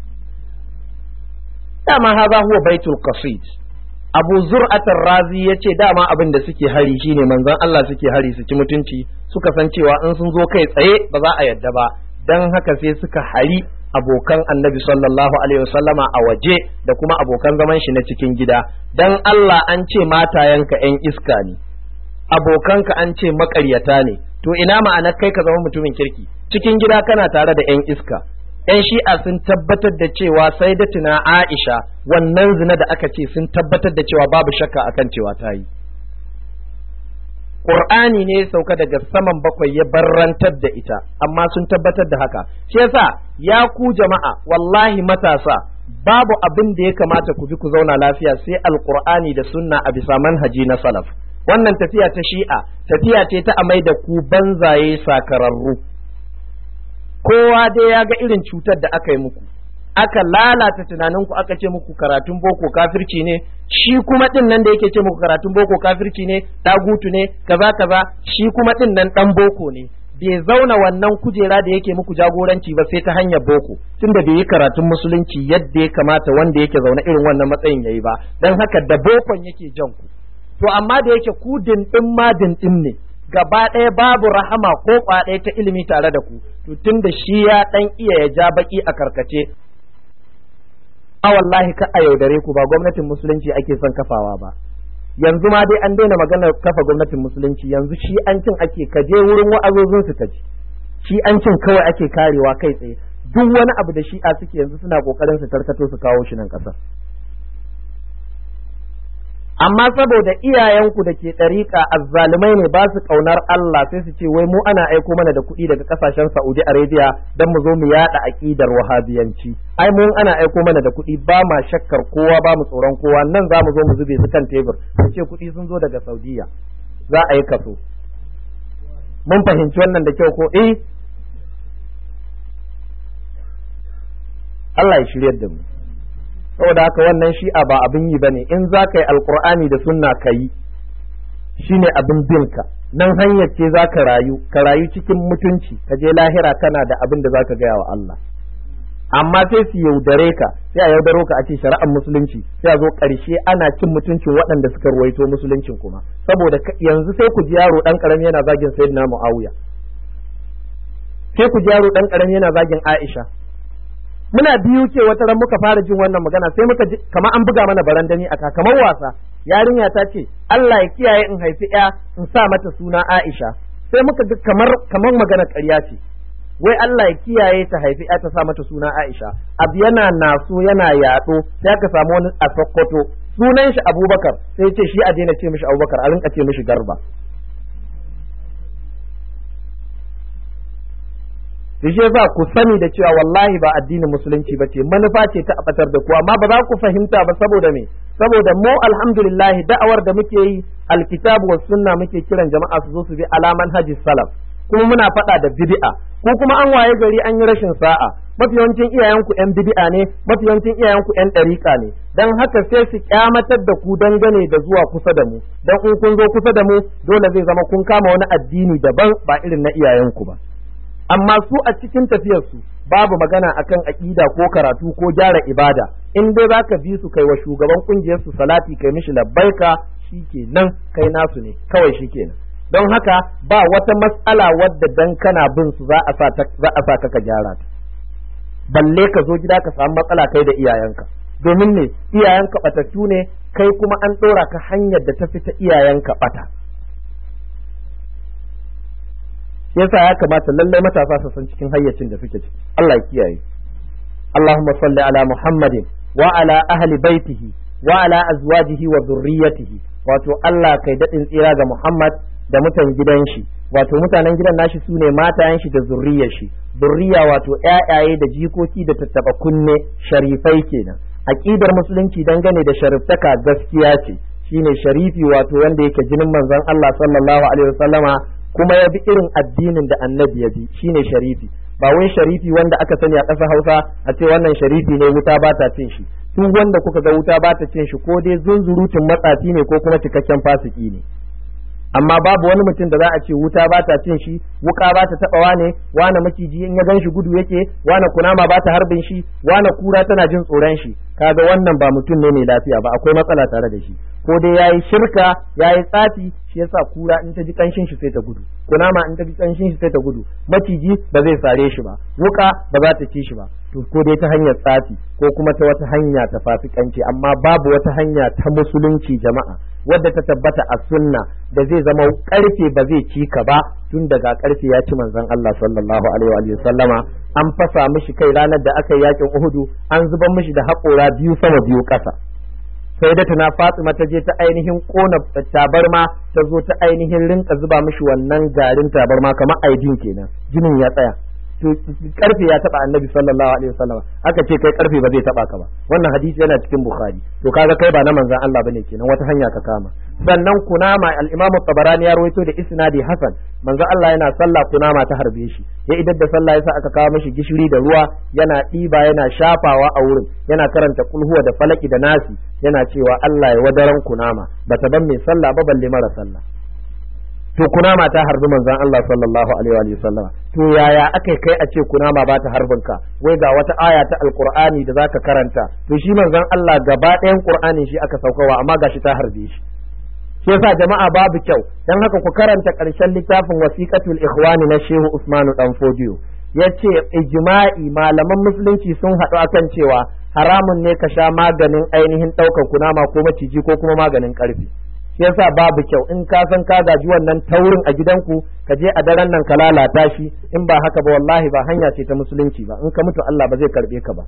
dama haza huwa baitul qasid abu zur'atar razi ya ce dama abin da suke hari shine manzon Allah suke hari su ci mutunci suka san cewa in sun zo kai tsaye ba za a yadda ba dan haka sai suka hari abokan annabi sallallahu alaihi wasallama a waje da kuma abokan zaman shi na cikin gida dan Allah an ce matayenka yan iska ne abokanka an ce makaryata ne to ina ma'anar kai ka zama mutumin kirki cikin gida kana tare da yan iska yan shi'a sun tabbatar da cewa sai da tuna Aisha wannan zina da aka ce sun tabbatar da cewa babu shakka akan cewa ta yi Qur'ani ne ya sauka daga saman bakwai ya barrantar da ita amma sun tabbatar da haka shi yasa ya ku jama'a wallahi matasa babu abin da ya kamata ku bi ku zauna lafiya sai alqur'ani da sunna a bisa manhaji na salaf wannan tafiya ta shi'a tafiya ce ta amai da ku banzaye sakararru kowa dai ya ga irin cutar da aka yi muku aka lalata tunaninku aka ce muku karatun boko kafirci ne shi kuma din nan da yake ce muku karatun boko kafirci ne dagutu ne kaza kaza shi kuma din nan dan boko ne bai zauna wannan kujera da yake muku jagoranci ba sai ta hanyar boko tunda bai yi karatun musulunci yadda ya kamata wanda yake zaune irin wannan matsayin yayi ba dan haka da bokon yake jan ku to amma da yake ku dindin ma dindin ne gaba ɗaya babu rahama ko ɗaya ta ilimi tare da ku to tunda shi ya dan iya ya ja baki a karkace a wallahi ka a yaudare ku ba gwamnatin musulunci ake son kafawa ba yanzu ma dai an daina maganar kafa gwamnatin musulunci yanzu shi an cin ake kaje wurin wa'azozin su kaji shi an cin kawai ake karewa kai tsaye duk wani abu da shi'a suke yanzu suna kokarin su tarkato su kawo shi nan kasar amma saboda iyayenku da ke ɗariƙa azzalumai ne ba su ƙaunar Allah sai su ce wai mu ana aiko mana da kuɗi daga ƙasashen Saudi Arabia don mu zo mu yaɗa aƙidar wahabiyanci ai mu ana aiko mana da kuɗi ba ma shakkar kowa ba mu tsoron kowa nan za mu zo mu zube su kan tebur su ce kuɗi sun zo daga Saudiya za a yi kaso mun fahimci wannan da kyau ko eh Allah ya shiryar da mu saboda haka wannan shi'a ba abin yi bane in za ka yi alkur'ani da sunna ka yi shine abin binka nan hanyar ce za ka rayu ka rayu cikin mutunci ka je lahira kana da abin da za ka gaya wa Allah amma sai su yaudare ka sai a yaudaro ka a ce shari'ar musulunci sai a zo ƙarshe ana cin mutuncin waɗanda suka ruwaito musuluncin kuma saboda yanzu sai ku ji yaro ɗan ƙarami yana zagin sayyidina muawiya sai ku ji yaro ɗan ƙarami yana zagin aisha muna biyu ce wata ran muka fara jin wannan magana sai muka ji kamar an buga mana barandani aka kamar wasa yarinya ta ce Allah ya kiyaye in haifi ya in sa mata suna Aisha sai muka ji kamar kamar magana ƙarya ce wai Allah ya kiyaye ta haifi ya ta sa mata suna Aisha abu yana naso yana yaɗo sai aka samu wani a Sokoto sunan shi Abubakar sai ce shi a daina ce mishi Abubakar a rinka ce mishi Garba da shi yasa ku sani da cewa wallahi ba addinin musulunci ba ce manufa ce ta abatar da ku amma ba za ku fahimta ba saboda me saboda mu alhamdulillah da'awar da muke yi alkitabu was sunna muke kiran jama'a su zo su bi alaman haji salaf kuma muna faɗa da bid'a ko kuma an waye gari an yi rashin sa'a mafi yawancin iyayenku yan bid'a ne mafi yawancin iyayenku yan ɗariƙa ne dan haka sai su kyamatar da ku dangane da zuwa kusa da mu dan in kun zo kusa da mu dole zai zama kun kama wani addini daban ba irin na iyayenku ba amma su a cikin tafiyarsu babu magana akan aƙida ko karatu ko gyara ibada in dai zaka bi su kai wa shugaban kungiyar su salati kai mishi labbaika shikenan kai nasu ne kawai shikenan don haka ba wata matsala wadda dan kana bin su za a sa za a sa ka gyara ta balle ka zo gida ka samu matsala kai da iyayenka domin ne iyayenka batattu ne kai kuma an ɗora ka hanyar da ta fita iyayenka bata yasa ya kamata lallai matasa su san cikin hayyacin da suke ciki Allah ya kiyaye Allahumma salli ala Muhammadin wa ala ahli baitihi wa ala azwajihi wa dhurriyyatihi wato Allah kai dadin tsira ga Muhammad da mutan gidan shi wato mutanen gidan nashi sune matayen shi da zurriyar shi zurriya wato ƴaƴaye da jikoki da tattaba kunne sharifai kenan aqidar musulunci dangane da shariftaka gaskiya ce shine sharifi wato wanda yake jinin manzon Allah sallallahu alaihi wasallama kuma ya bi irin addinin da annabi ya bi shine sharifi ba wai sharifi wanda aka sani a ƙasar Hausa a ce wannan sharifi ne wuta ba ta cin shi duk wanda kuka ga wuta ba ta cin shi ko dai zunzurutun matsafi ne ko kuma cikakken fasiki ne amma babu wani mutum da za a ce wuta ba ta cin shi wuka ba ta taba wane wane maciji in ya gan shi gudu yake wane kunama ba ta harbin shi wane kura tana jin tsoron shi kaga wannan ba mutum ne mai lafiya ba akwai matsala tare da shi ko dai yayi shirka yayi tsafi shi yasa kura in ta ji kanshin shi sai ta gudu kunama in ta ji kanshin shi sai ta gudu maciji ba zai sare shi ba wuka ba za ta ci shi ba to ko dai ta hanyar tsafi ko kuma ta wata hanya ta fasikanci amma babu wata hanya ta musulunci jama'a wadda ta tabbata a sunna da zai zama karfe ba zai ci ka ba tun daga karfe ya ci manzon Allah sallallahu alaihi wa sallama an fasa mishi kai ranar da aka yi yakin Uhudu an zuba mishi da haƙora biyu sama biyu ƙasa sai da tana Fatima ta je ta ainihin kona tabarma ta zo ta ainihin rinka zuba mishi wannan garin tabarma kamar aidin kenan jinin ya tsaya to karfe ya taba annabi sallallahu alaihi wasallam aka ce kai karfe ba zai taba ka ba wannan hadisi yana cikin bukhari to kaga kai ba na manzon Allah bane kenan wata hanya ka kama sannan kunama al-imamu tabarani ya rawaito da isnadi hasan manzon Allah yana sallah kunama ta harbe shi ya idan da sallah yasa aka kawo mishi gishiri da ruwa yana ɗiba yana shafawa a wurin yana karanta kulhuwa da falaki da nasi yana cewa Allah ya wadaran kunama bata ban mai sallah ba balle mara sallah to kunama ta harbi manzon Allah sallallahu alaihi wa sallam to yaya akai kai a ce kunama ba ta harbin ka wai ga wata aya ta alqur'ani da zaka karanta to shi manzon Allah gaba ɗayan qur'anin shi aka saukawa amma gashi ta harbe shi shi yasa jama'a babu kyau dan haka ku karanta ƙarshen littafin wasiqatul ikhwani na Shehu Usmanu dan Fodiyo yace ijma'i malaman musulunci sun haɗu akan cewa haramun ne ka sha maganin ainihin ɗaukar kunama ko maciji ko kuma maganin ƙarfi shi yasa babu kyau in ka san ka gaji wannan taurin a gidanku ka je a daren nan ka lalata shi in ba haka ba wallahi ba hanya ce ta musulunci ba in ka mutu Allah ba zai karbe ka ba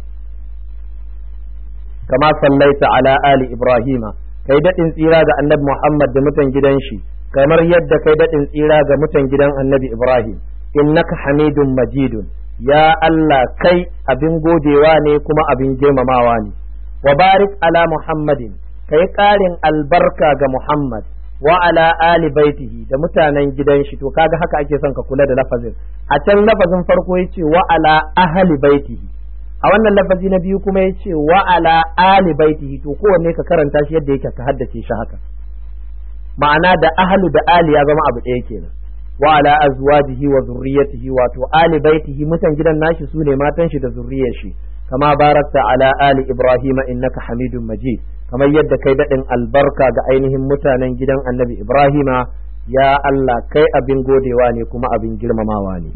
kama sallaita ala ali ibrahima kai dadin tsira ga annabi Muhammad da mutan gidan shi kamar yadda kai dadin tsira ga mutan gidan annabi Ibrahim innaka hamidun majidun ya Allah kai abin godewa ne kuma abin girmamawa ne wa barik ala muhammadin ka yi ƙarin albarka ga Muhammad wa ala ali baitihi da mutanen gidan shi to kaga haka ake son ka kula da lafazin a can lafazin farko yace wa ala ahli baitihi a wannan lafazi na biyu kuma yace wa ala ali baitihi to kowanne ka karanta shi yadda yake ka haddace shi haka ma'ana da ahlu da ali ya zama abu ɗaya kenan wa ala azwajihi wa zurriyatihi wato ali baitihi mutan gidan nashi sune matan shi da zurriyar shi kama barakta ala ali ibrahima innaka hamidun majid kamar yadda kai daɗin albarka ga ainihin mutanen gidan annabi Ibrahima ya Allah kai abin godewa ne kuma abin girmamawa ne.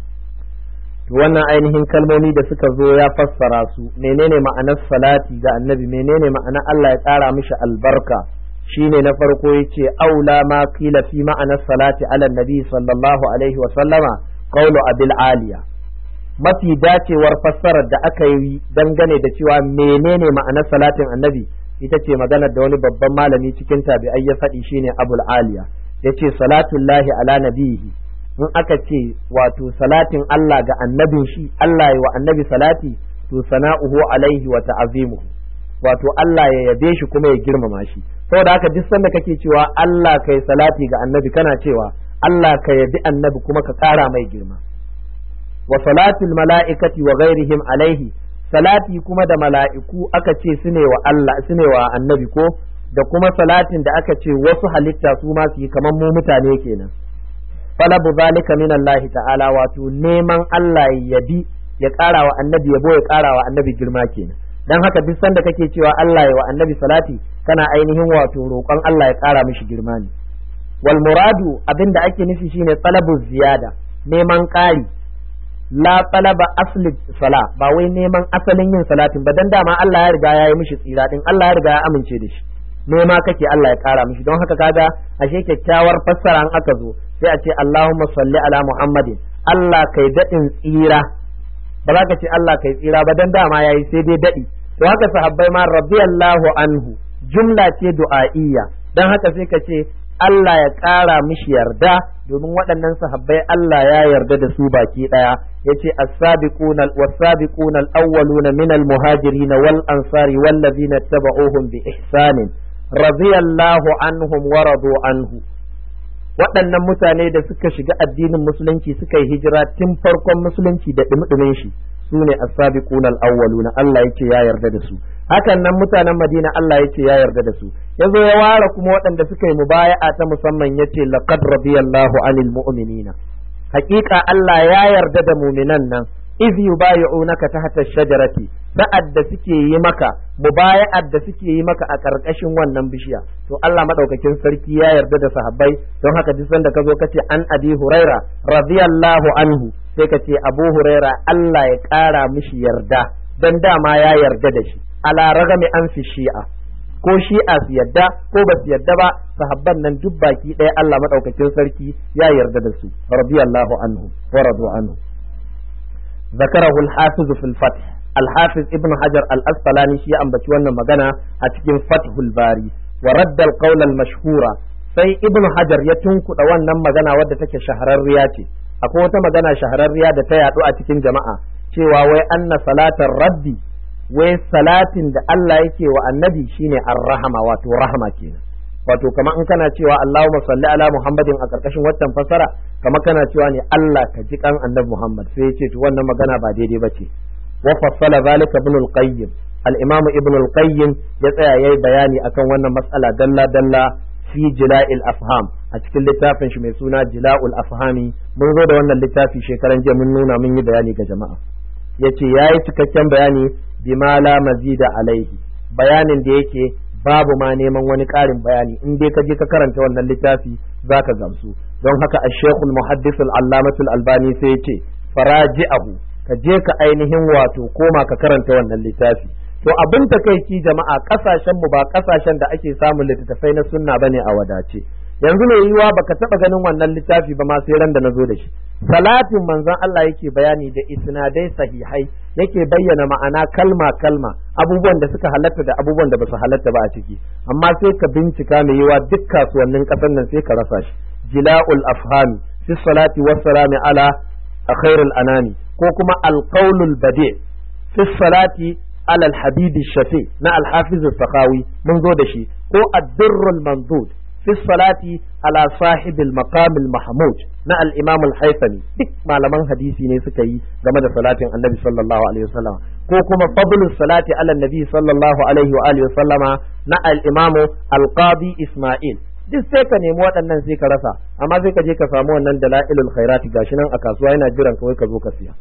wannan ainihin kalmomi da suka zo ya fassara su menene ma'anar salati ga annabi menene ma'anar Allah ya tsara mishi albarka shine na farko yace aula ma qila fi ma'anar salati ala nabi sallallahu alaihi wa sallama qawlu abil aliya mafi dacewar fassarar da aka yi dangane da cewa menene ma'anar salatin annabi ita ce maganar da wani babban malami cikin tabi'ai ya faɗi shine abul aliya yace salatullahi ala nabihi in aka ce wato salatin Allah ga annabin shi Allah ya wa annabi salati to sana'uhu alaihi wa ta'azimuhu wato Allah ya yabe shi kuma ya girmama shi saboda haka duk sanda kake cewa Allah kai salati ga annabi kana cewa Allah ka yabi annabi kuma ka ƙara mai girma wa salatul mala'ikati wa ghairihim alaihi salati kuma da mala'iku aka ce su ne wa Allah su ne wa annabi ko da kuma salatin da aka ce wasu halitta su ma su yi kamar mu mutane kenan falabu zalika min Allah ta'ala wato neman Allah ya yabi ya ƙara wa annabi yabo ya ƙara wa annabi girma kenan dan haka duk sanda kake cewa Allah ya wa annabi salati kana ainihin wato roƙon Allah ya ƙara mishi girma ne wal muradu abinda ake nufi shine talabu ziyada neman ƙari la talaba asli sala ba wai neman asalin yin salatin ba dan dama Allah ya riga ya yi mishi tsira din Allah ya riga ya amince da shi nema kake Allah ya kara mishi don haka kaga ashe kyakkyawar fassara an aka zo sai a ce Allahumma salli ala Muhammadin Allah kai dadin tsira ba za ka ce Allah kai tsira ba dan dama yayi sai dai dadi to haka sahabbai ma radiyallahu anhu jumla ce du'a'iyya dan haka sai ka ce Allah ya ƙara mishi yarda domin waɗannan sahabbai Allah ya yarda da su baki ɗaya yace as-sabiquna was-sabiquna al-awwaluna min al-muhajirin wal ansari wallazina tabauhum bi ihsanin radiyallahu anhum wa radu anhu waɗannan mutane da suka shiga addinin musulunci suka yi hijira tun farkon musulunci da ɗumɗumin shi su ne as-sabiquna al-awwaluna Allah yace ya yarda da su hakan nan mutanen Madina Allah yace ya yarda da su yazo ya ware kuma waɗanda suka yi mubaya'a ta musamman yace laqad radiyallahu anil mu'minina haƙiƙa Allah ya yarda da muminan nan iz yubayi'unaka tahta shajarati sa'ad da suke yi maka mubaya'ar da suke yi maka a karkashin wannan bishiya to Allah madaukakin sarki ya yarda da sahabbai don haka duk sanda ka zo ka ce an abi huraira radiyallahu anhu sai ka ce abu huraira Allah ya kara mishi yarda dan dama ya yarda da shi ala ragami an fi shi'a ko shi'a su yadda ko ba su yadda ba sahabban nan duk baki ɗaya Allah madaukakin sarki ya yarda da su radiyallahu anhu wa radu anhu ذكره الحافظ في الفتح الحافظ ابن حجر الأسقلاني شيء أن wannan magana a cikin Fathul Bari wa radda al-qawl al-mashhura sai ibn Hajar ya tunkuɗa wannan magana wadda take shahararriya ce akwai wata magana shahararriya da ta yaɗu a cikin jama'a cewa wai anna salatar rabbi wai salatin da Allah yake wa annabi shine ar-rahama wato rahama kenan wato kamar in kana cewa Allahumma salli ala Muhammadin a karkashin watan fasara kamar kana cewa ne Allah ka ji kan annabi Muhammad sai ya ce to wannan magana ba daidai bace wa fassala zalika ibn al-qayyim al-imam ibn al-qayyim ya tsaya yayi bayani akan wannan mas'ala dalla dalla fi jila'il afham a cikin littafin shi mai suna jila'ul afhami mun zo da wannan littafi shekaran jiya mun nuna mun yi bayani ga jama'a yace yayi cikakken bayani bima la mazida alaihi bayanin da yake babu ma neman wani ƙarin bayani in dai ka je ka karanta wannan littafi zaka gamsu don haka ash-shaykhul muhaddis al-allamatul albani sai yace faraji'ahu ka je ka ainihin wato koma ka karanta wannan littafi to abin takeici jama'a kasashen mu ba kasashen da ake samun littattafai na sunna bane a wadace yanzu ne yiwa baka taba ganin wannan littafi ba ma sai ran da nazo da shi salatin manzon Allah yake bayani da isnadai sahihai yake bayyana ma'ana kalma kalma abubuwan da suka halatta da abubuwan da basu halatta ba a ciki amma sai ka bincika mai yiwa duk kasuwannin kasan nan sai ka rasa shi jila'ul afhami fi salati wassalami ala khairul anami ko kuma alqaulul badi fi salati ala alhabibi shafi na alhafiz sakhawi mun zo da shi ko ad-durrul mandud في الصلاة على صاحب المقام المحمود na al-Imam al-Haythami duk malaman hadisi ne suka yi game da salatin Annabi sallallahu alaihi wasallam ko kuma fadlus salati ala Nabi sallallahu alaihi wa alihi wasallama na al-Imam al-Qadi Isma'il duk sai ka nemi waɗannan sai ka rasa amma sai ka je ka samu wannan dalailul khairati gashi nan a kasuwa yana jiran kawai ka zo ka siya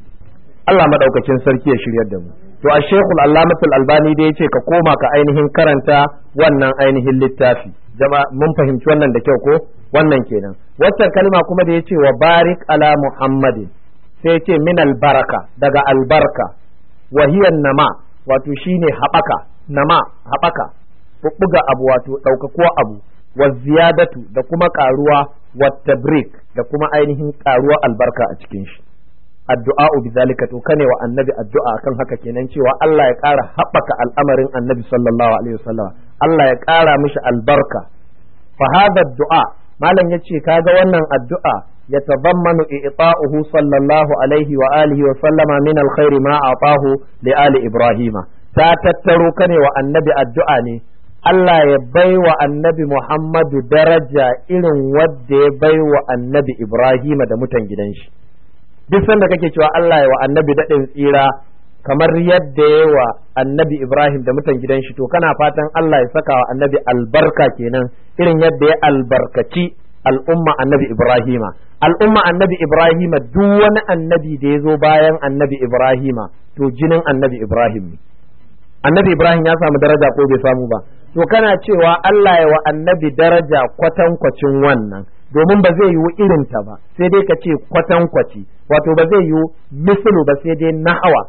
Allah madaukakin sarki ya shiryar da mu to a Sheikhul Allamatul Albani da yace ka koma ka ainihin karanta wannan ainihin littafi jama mun fahimci wannan da kyau ko wannan kenan waccan kalma kuma da yace wa barik ala Muhammadin sai yace min albaraka daga albarka wa hiya nama wato shine habaka nama habaka bubbuga abu wato ɗaukakuwa abu wa ziyadatu da kuma karuwa wa tabrik da kuma ainihin karuwa albarka a cikin shi addu'a bi zalika to kane wa annabi addu'a kan haka kenan cewa Allah ya ƙara haɓaka al'amarin annabi sallallahu alaihi wasallam Allah ya ƙara mishi albarka fa hadha du'a malam yace kaga wannan addu'a yatadammanu i'ta'uhu sallallahu alaihi wa alihi wa sallama min alkhairi ma atahu li ali ibrahima ta tattaro kane wa annabi addu'a ne Allah ya bai wa annabi Muhammadu daraja irin wadda ya bai wa annabi Ibrahima da mutan gidan shi. duk sanda kake cewa Allah ya wa annabi daɗin tsira kamar yadda ya wa annabi Ibrahim da mutan gidan shi to kana fatan Allah ya saka wa annabi albarka kenan irin yadda ya albarkaci al'umma annabi Ibrahima al'umma annabi Ibrahima duk wani annabi da ya zo bayan annabi Ibrahima to jinin annabi Ibrahim ne annabi Ibrahim ya samu daraja ko bai samu ba to kana cewa Allah ya wa annabi daraja kwatankwacin wannan domin ba zai yiwu irinta ba sai dai ka ce kwatankwaci wato ba zai yiwu mislu ba sai dai nahawa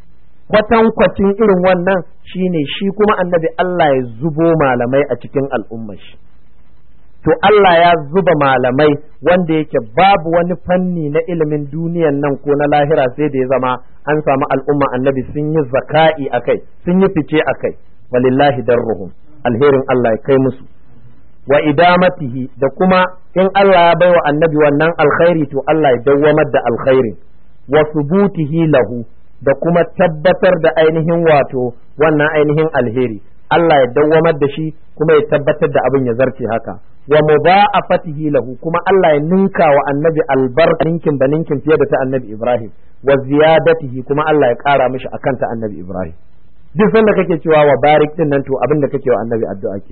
kwatankwacin irin wannan shine shi kuma annabi Allah ya zubo malamai a cikin al'ummar shi to Allah ya zuba malamai wanda yake babu wani fanni na ilimin duniyan nan ko na lahira sai da ya zama an samu al'umma annabi sun yi zaka'i akai sun yi fice akai walillahi darruhum alherin Allah ya kai musu wa idamatihi da kuma in Allah ya baiwa annabi wannan alkhairi to Allah ya dawwamar da alkhairin wa subutihi lahu da kuma tabbatar da ainihin wato wannan ainihin alheri Allah ya dawwamar da shi kuma ya tabbatar da abin ya zarce haka wa mudha'afatihi lahu kuma Allah ya ninka wa annabi albarka ninkin da ninkin fiye da ta annabi Ibrahim wa ziyadatihi kuma Allah ya kara mishi akan ta annabi Ibrahim duk sanda kake cewa wa barik din nan to abin da kake wa annabi addu'a kenan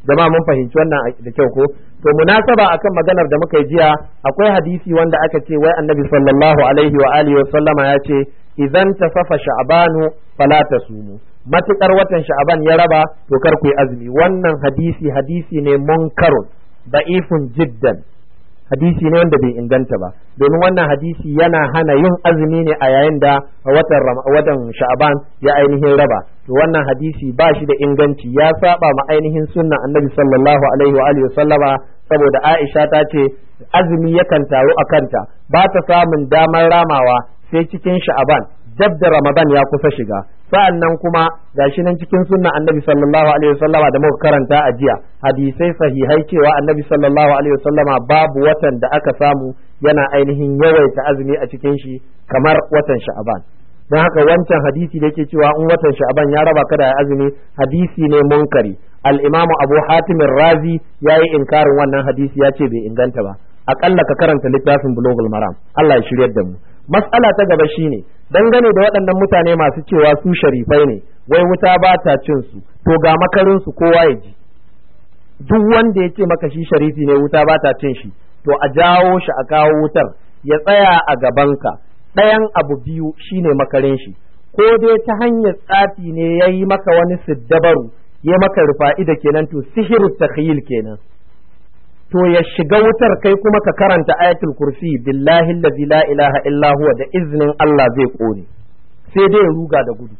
jama'a mun fahimci wannan da kyau ko to munasaba akan maganar da muka yi jiya akwai hadisi wanda aka ce wai annabi sallallahu alaihi wa alihi wa sallama ya ce idan tasafa sha'banu fala tasumu matukar watan sha'ban ya raba to kar ku yi azumi wannan hadisi hadisi ne munkarun da'ifun jiddan hadisi ne wanda bai inganta ba domin wannan hadisi yana hana yin azumi ne a yayin da watan watan sha'ban ya ainihin raba to wannan hadisi ba shi da inganci ya saba ma ainihin sunnan annabi sallallahu alaihi wa alihi sallama saboda Aisha ta ce azumi yakan taru a kanta ba ta samun damar ramawa sai cikin sha'ban dab da ramadan ya kusa shiga sa'an nan kuma gashi nan cikin sunna annabi sallallahu alaihi wasallama da muka karanta a jiya hadisai sahihai cewa annabi sallallahu alaihi wasallama babu watan da aka samu yana ainihin yawaita azumi a cikin shi kamar watan sha'aban don haka wancan hadisi da yake cewa in watan sha'aban ya raba kada ya azumi hadisi ne munkari al-imam abu hatim razi yayi inkarin wannan hadisi ya ce bai inganta ba akalla ka karanta littafin bulogul maram Allah ya shiryar da mu mas'ala ta gaba shine dangane da waɗannan mutane masu cewa su sharifai ne wai wuta ba ta cin su to ga makarin su kowa ya ji duk wanda ya ce maka shi sharifi ne wuta ba ta cin shi to a jawo shi a kawo wutar ya tsaya a gabanka ɗayan abu biyu shine makarin shi ko dai ta hanyar tsafi ne ya yi maka wani siddabaru ya maka rufa'ida kenan to sihiru takhyil kenan to ya shiga wutar kai kuma ka karanta ayatul kursi billahi allazi la ilaha illa huwa da iznin Allah zai kone sai dai ruga da gudu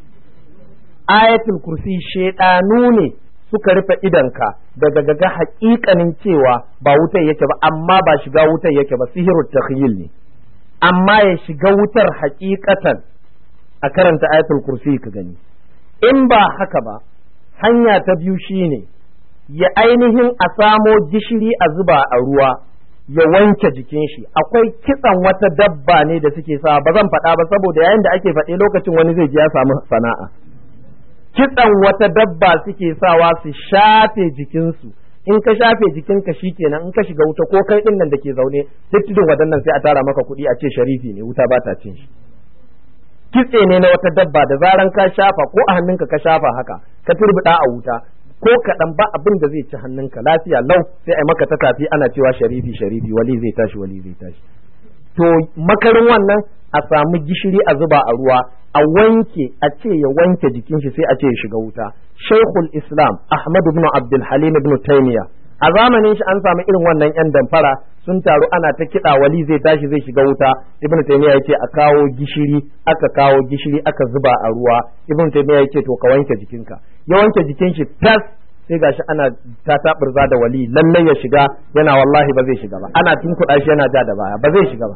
ayatul kursi shedanu ne suka rufe idanka daga gaga haƙiƙanin cewa ba wutar yake ba amma ba shiga wutar yake ba sihirut takhyil ne amma ya shiga wutar haƙiƙatan a karanta ayatul kursi ka gani in ba haka ba hanya ta biyu shine ya ainihin a samo gishiri a zuba a ruwa ya wanke jikin shi akwai kitsan wata dabba ne da suke sa ba zan faɗa ba saboda yayin da ake faɗe lokacin wani zai ji ya samu sana'a kitsan wata dabba suke sawa su shafe jikinsu in ka shafe jikinka kenan in ka shiga wuta ko kai ɗin nan da ke zaune duk tudun waɗannan sai a tara maka kuɗi a ce sharifi ne wuta ba ta cin shi kitse ne na wata dabba da zaran ka shafa ko a hannunka ka shafa haka ka turbuɗa a wuta ko kaɗan ba abin da zai ci hannunka lafiya lau sai ai maka ta tafi ana cewa sharifi sharifi wali zai tashi wali zai tashi to makarin wannan a samu gishiri a zuba a ruwa a wanke a ce ya wanke jikin shi sai a ce ya shiga wuta shaikhul islam ahmad ibn abdul halim ibn taymiya a zamanin shi an samu irin wannan yan damfara sun taru ana ta kiɗa wali zai tashi zai shiga wuta ibn taymiya yace a kawo gishiri aka kawo gishiri aka zuba a ruwa ibn taymiya yace to ka wanke jikinka ya wanke jikin shi tas sai gashi ana ta taɓurza da wali lallai ya shiga yana wallahi ba zai shiga ba ana tunkuɗa shi yana ja da baya ba zai shiga ba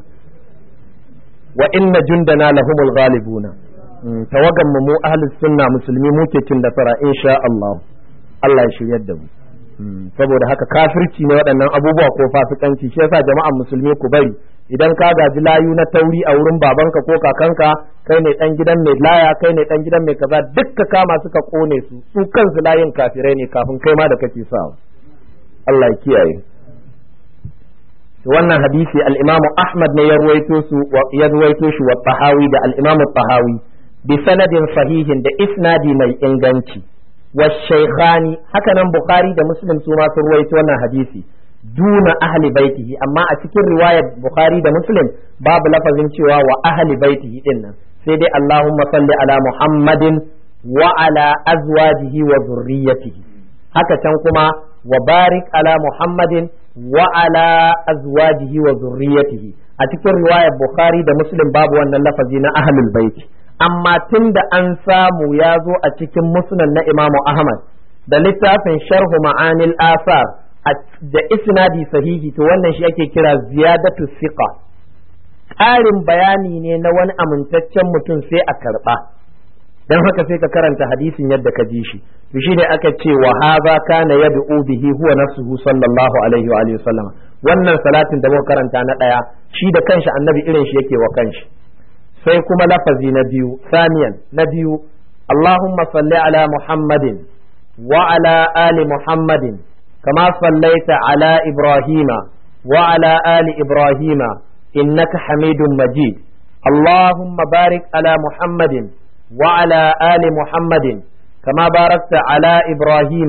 wa inna jundana lahumul ghalibuna tawagan mu ahlus sunna musulmi muke cin nasara insha Allah Allah ya shiryar da mu saboda haka kafirci ne waɗannan abubuwa ko fasikanci shi yasa jama'an musulmi ku bari idan ka gaji layu na tauri a wurin babanka ko kakanka kai ne dan gidan mai laya kai ne dan gidan mai kaza duk ka kama suka kone su su kansu layin kafirai ne kafin kai ma da kake sawa Allah ya kiyaye wannan hadisi al-Imam Ahmad ne ya ruwaito su ya ruwaito shi wa Tahawi da al-Imam Tahawi bi sanadin sahihin da isnadi mai inganci wa shaykhani haka nan Bukhari da Muslim su ma sun ruwaito wannan hadisi duna ahli baitihi amma a cikin riwayar Bukhari da Muslim babu lafazin cewa wa ahli baitihi din nan sai dai Allahumma salli ala Muhammadin wa ala azwajihi wa zurriyyatihi haka can kuma wa barik ala Muhammadin wa ala azwajihi wa zurriyyatihi a cikin riwayar Bukhari da Muslim babu wannan lafazi na ahlul baiti amma tunda an samu ya zo a cikin musnad na Imam Ahmad da littafin sharhu ma'anil asar da isnadi sahihi to wannan shi ake kira ziyadatu siqa ƙarin bayani ne na wani amintaccen mutum sai a karɓa dan haka sai ka karanta hadisin yadda ka ji shi to shine aka ce wa hadha kana yad'u bihi huwa nafsuhu sallallahu alaihi wa alihi wasallam wannan salatin da muka karanta na daya shi da kanshi annabi irin shi yake wa kanshi sai kuma lafazi na biyu saniyan na biyu Allahumma salli ala Muhammadin wa ala ali Muhammadin kama sallaita ala Ibrahima wa ala ali Ibrahima innaka Hamidum Majid Allahumma barik ala Muhammadin وعلى آل محمد كما باركت على إبراهيم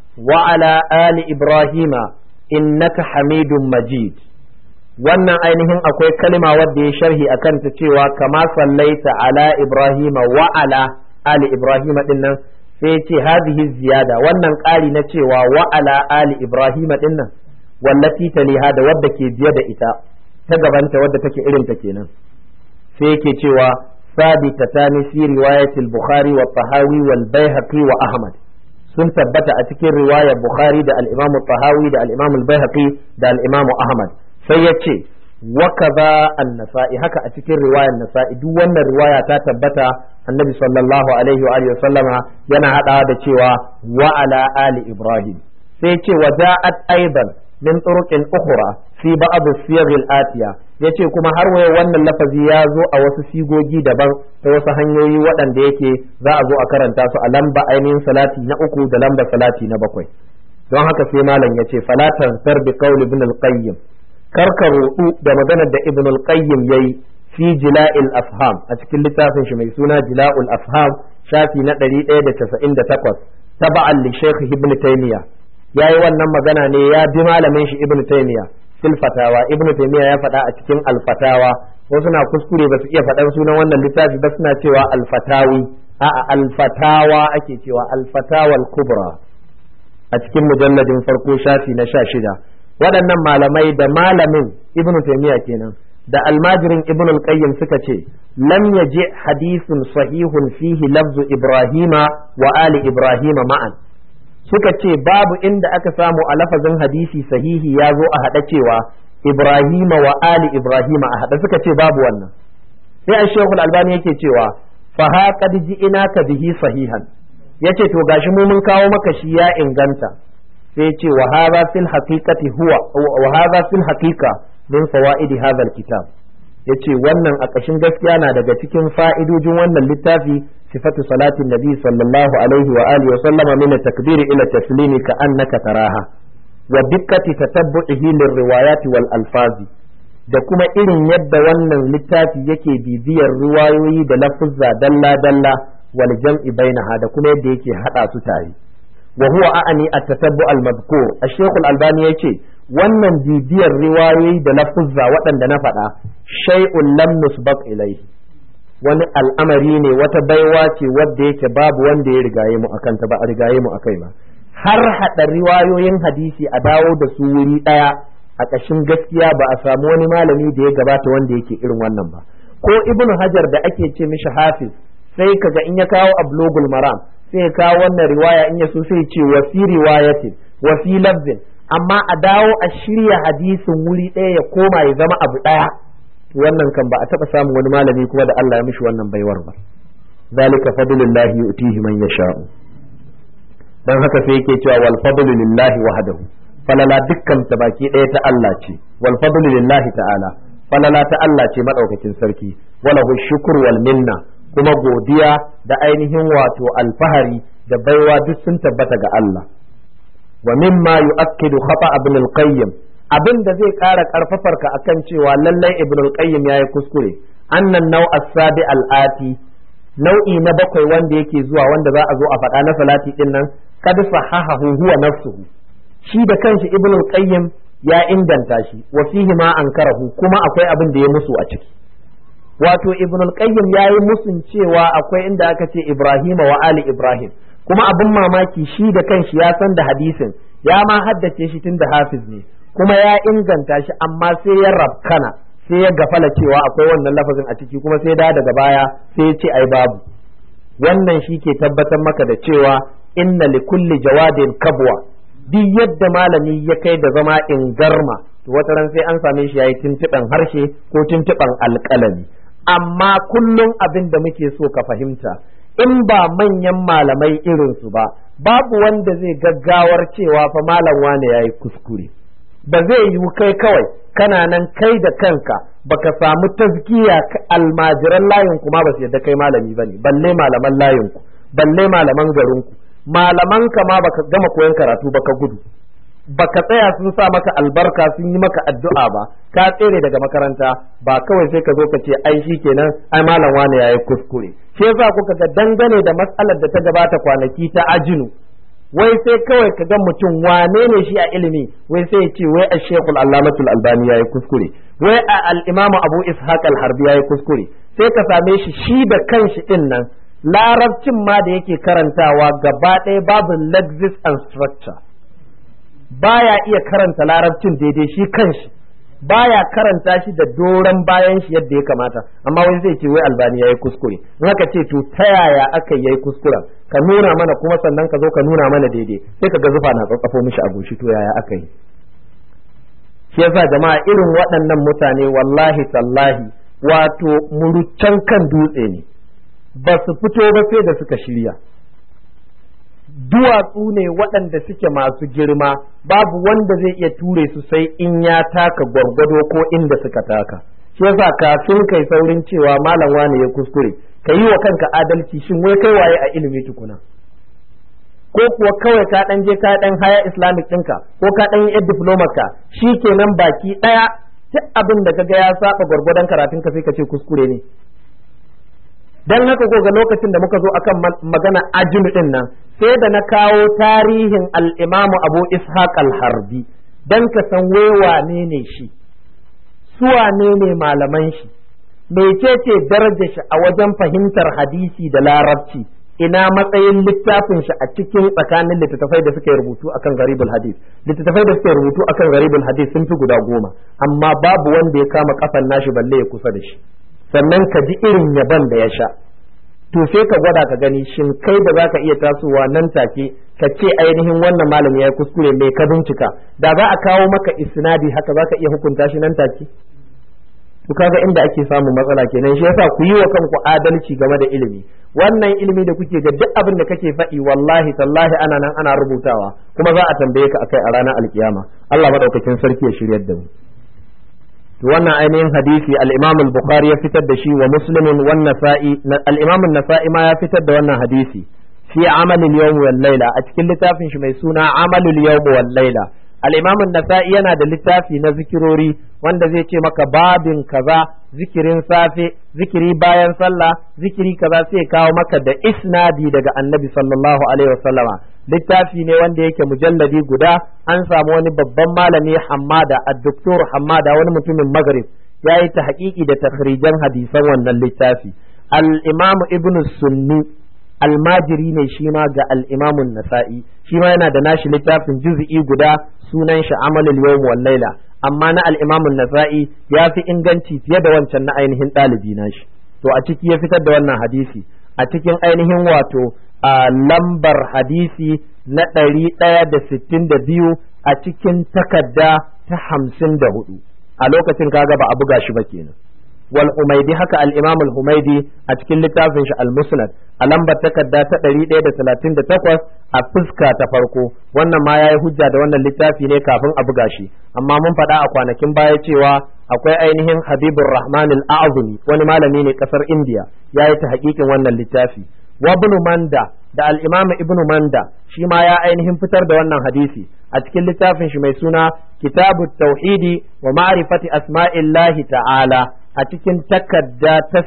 وعلى آل إبراهيم إنك حميد مجيد wannan ainihin akwai kalma wadda ya sharhi a kanta cewa kama sallaita ala Ibrahim wa ala ali Ibrahim din nan sai ce hadhihi ziyada wannan ƙari na cewa wa ala ali Ibrahim din nan wallati taliha da wadda ke biye da ita ta gabanta wadda take irin ta kenan sai yake cewa sabitatani fi riwayatil bukhari wa tahawi wal baihaqi wa ahmad sun tabbata a cikin riwayar bukhari da al-imam tahawi da al-imam al-baihaqi da al-imam ahmad sai ya ce wa kaza an-nasa'i haka a cikin riwayar nasa'i duk wannan riwaya ta tabbata annabi sallallahu alaihi wa alihi sallama yana hadawa da cewa wa ala ali ibrahim sai ce wa ja'at aidan min turuqin ukhra fi ba'd as-siyagh al-atiya yace kuma har waye wannan lafazi ya zo a wasu sigogi daban ta wasu hanyoyi waɗanda yake za a zo a karanta su a lamba ainihin salati na uku da lamba salati na bakwai don haka sai malam yace fala tansar bi qawli ibn al-qayyim karka rudu da maganar da ibn al-qayyim yayi fi jila'il afham a cikin littafin shi mai suna jila'ul afham shafi na 198 taba'an li shaykh ibn taymiya yayi wannan magana ne ya bi malamin shi ibn taymiya fil fatawa ibn taymiya ya faɗa a cikin al-fatawa wasu na kuskure ba su iya faɗan sunan wannan littafi ba suna cewa al-fatawi a'a al-fatawa ake cewa al-fatawa al-kubra a cikin mujalladin farko shafi na sha shida waɗannan malamai da malamin ibn taymiya kenan da almajirin ibn al-qayyim suka ce lam yaji hadithun sahihun fihi lafzu ibrahima wa ali ibrahima ma'an suka ce babu inda aka samu a lafazin hadisi sahihi ya zo a haɗa cewa ibrahima wa ali ibrahima a haɗa suka ce babu wannan sai a shekul albani yake cewa fa ha qad ji'inaka bihi sahihan yace to gashi mu mun kawo maka shi ya inganta sai ce wa hadha fil haqiqati huwa wa hadha fil haqiqa min fawaidi hadha alkitab yace wannan a ƙashin gaskiya na daga cikin fa'idojin wannan littafi sifatu salatin nabi sallallahu alaihi wa alihi wa sallama min takbiri ila taslimi ka annaka taraha wa dikkati tatabbu'ihi lirriwayati wal alfazi da kuma irin yadda wannan littafi yake bibiyar riwayoyi da lafuzza dalla dalla wal jam'i bainaha da kuma yadda yake hada su tare wa huwa a'ani at-tatabbu al-madhkur ash-shaykh al-albani yace wannan bibiyar riwayoyi da lafuzza waɗanda na faɗa shay'un lam nusbaq ilayhi wani al'amari ne wata baiwa ce wadda yake babu wanda ya rigaye mu akan ta ba a rigaye mu akai ba har hada riwayoyin hadisi a dawo da su wuri daya a ƙashin gaskiya ba a samu wani malami da ya gabata wanda yake irin wannan ba ko ibnu hajar da ake ce mishi hafiz sai kaga in ya kawo ablogul maram sai ya kawo wannan riwaya in ya so sai ce wa fi riwayatin wa fi lafzin amma a dawo a shirya hadisin wuri ɗaya ya koma ya zama abu ɗaya wannan kan ba a taɓa samun wani malami kuma da Allah ya mishi wannan baiwar ba zalika fadlullahi yu'tihi man yasha'u dan haka sai yake cewa wal fadlu lillahi wahdahu falala dukkan ta baki ɗaya ta Allah ce wal fadlu lillahi ta'ala falala ta Allah ce madaukakin sarki walahu shukr wal minna kuma godiya da ainihin wato alfahari da baiwa duk sun tabbata ga Allah wa mimma yu'akkidu khata ibn al-qayyim abin da zai ƙara ƙarfafar ka akan cewa lallai ibn al-qayyim yayi kuskure annan nau as-sabi al-ati nau'i na bakwai wanda yake zuwa wanda za a zo a faɗa na salati din nan kad sahahahu huwa nafsuhu shi da kanshi ibn al-qayyim ya inganta shi wa fihi ma ankarahu kuma akwai abin da ya musu a ciki wato ibn al-qayyim yayi musun cewa akwai inda aka ce ibrahima wa ali ibrahim kuma abin mamaki shi da kanshi ya san da hadisin ya ma haddace shi tun da hafiz ne kuma ya inganta shi amma sai ya rabkana sai ya gafala cewa akwai wannan lafazin a ciki kuma sai da daga baya sai ya ce ai babu wannan shi ke tabbatar maka da cewa inna li kulli jawadin kabwa duk yadda malami ya kai da zama in garma to wata ran sai an same shi yayi tuntuɓen harshe ko tuntuɓen alƙalami amma kullum abin da muke so ka fahimta in ba manyan malamai irinsu ba babu wanda zai gaggawar cewa fa malam wane yayi kuskure ba zai yiwu kai kawai kana nan kai da kanka baka samu tazkiya almajiran layin ku ma ba su yadda kai malami bane balle malaman layin ku balle malaman garin ku malaman ka ma baka gama koyon karatu baka gudu baka tsaya sun sa maka albarka sun yi maka addu'a ba ka tsere daga makaranta ba kawai sai ka zo ka ce ai kenan ai malam wane yayi kuskure shi yasa kuka ga dangane da matsalar da ta gabata kwanaki ta ajinu wai sai kawai ka ga mutum wane ne shi a ilimi wai sai ya ce wai a shekul allamatul albani ya yi kuskure wai a al'imamu abu ishaq al-harbi ya yi kuskure sai ka same shi shi da kanshi din nan larabcin ma da yake karantawa gaba ɗaya babu lexis and structure baya iya karanta larabcin daidai shi kanshi baya karanta shi da doron bayan shi yadda ya kamata amma wani zai ce wai albani yayi kuskure in aka ce to ta yaya aka yayi kuskuren ka nuna mana kuma sannan ka zo ka nuna mana daidai sai ka ga zufa na tsatsafo mishi a goshi to yaya aka yi shi yasa jama'a irin waɗannan mutane wallahi tallahi wato muruccan kan dutse ne ba su fito ba sai da suka shirya duwatsu ne waɗanda suke masu girma babu wanda zai iya ture su sai in ya taka gwargwado ko inda suka taka shi yasa kafin kai saurin cewa malam wani ya kuskure ka yi wa kanka adalci shin wai kai waye a ilimi tukuna ko kuwa kawai ka dan je ka dan haya islamic ɗinka ko ka dan yi diploma ka kenan baki ɗaya duk abin da kaga ya saba gwargwadon karatun ka sai ka ce kuskure ne dan haka ko ga lokacin da muka zo akan magana ajinu din nan sai da na kawo tarihin al-Imam Abu Ishaq al-Harbi dan ka san wane ne shi su wane ne malaman shi mecece darajar shi a wajen fahimtar hadisi da larabci ina matsayin littafin shi a cikin tsakanin littattafai da suka rubutu akan garibul hadis littattafai da suka rubutu akan garibul hadis sun fi guda goma amma babu wanda ya kama kafan nashi balle ya kusa da shi sannan ka ji irin yaban da ya sha to sai ka gwada ka gani shin kai da za ka iya tasowa nan take ka ce ainihin wannan malami ya yi kuskure mai ka bincika da za a kawo maka isnadi haka za ka iya hukunta shi nan take to kaga inda ake samun matsala kenan shi yasa ku yi wa kanku adalci game da ilimi wannan ilimi da kuke ga duk abin da kake faɗi wallahi tallahi ana nan ana rubutawa kuma za a tambaye ka akai a ranar alkiyama Allah madaukakin sarki ya shiryar da mu wannan ainihin hadisi al-Imam al-Bukhari ya fitar da shi wa Muslimin wan Nasa'i al-Imam an-Nasa'i ma ya fitar da wannan hadisi fi amal al-yawm wal layla a cikin littafin shi mai suna amal al-yawm wal layla al-Imam an-Nasa'i yana da littafi na zikirori wanda zai ce maka babin kaza zikirin safe zikiri bayan sallah zikiri kaza sai kawo maka da isnadi daga Annabi sallallahu alaihi wasallama littafi ne wanda yake mujalladi guda an samu wani babban malami hammada addoktor hammada wani mutumin magrib ya yi ta haƙiƙi da takhrijan hadisan wannan littafi al-imamu ibn sunni almajiri ne shi ma ga al-imamun nasa'i shi ma yana da nashi littafin juz'i guda sunan shi amalul yawm wal laila amma na al-imamun nasa'i ya fi inganci fiye da wancan na ainihin ɗalibi nashi to a ciki ya fitar da wannan hadisi a cikin ainihin wato a lambar hadisi na ɗari ɗaya da sittin da biyu a cikin takarda ta hamsin da hudu a lokacin kaga ba a buga shi ba kenan wal humaidi haka al imam al humaidi a cikin littafin shi al musnad a lambar takarda ta ɗari ɗaya da talatin da takwas a fuska ta farko wannan ma yayi hujja da wannan littafi ne kafin a buga shi amma mun faɗa a kwanakin baya cewa akwai ainihin habibur rahman al a'zumi wani malami ne kasar indiya yayi ta hakikin wannan littafi wa ibn manda da al-imam ibn manda shi ma ya ainihin fitar da wannan hadisi a cikin littafin shi mai suna kitabu tauhidi wa ma'rifati asma'illahi ta'ala a cikin takarda ta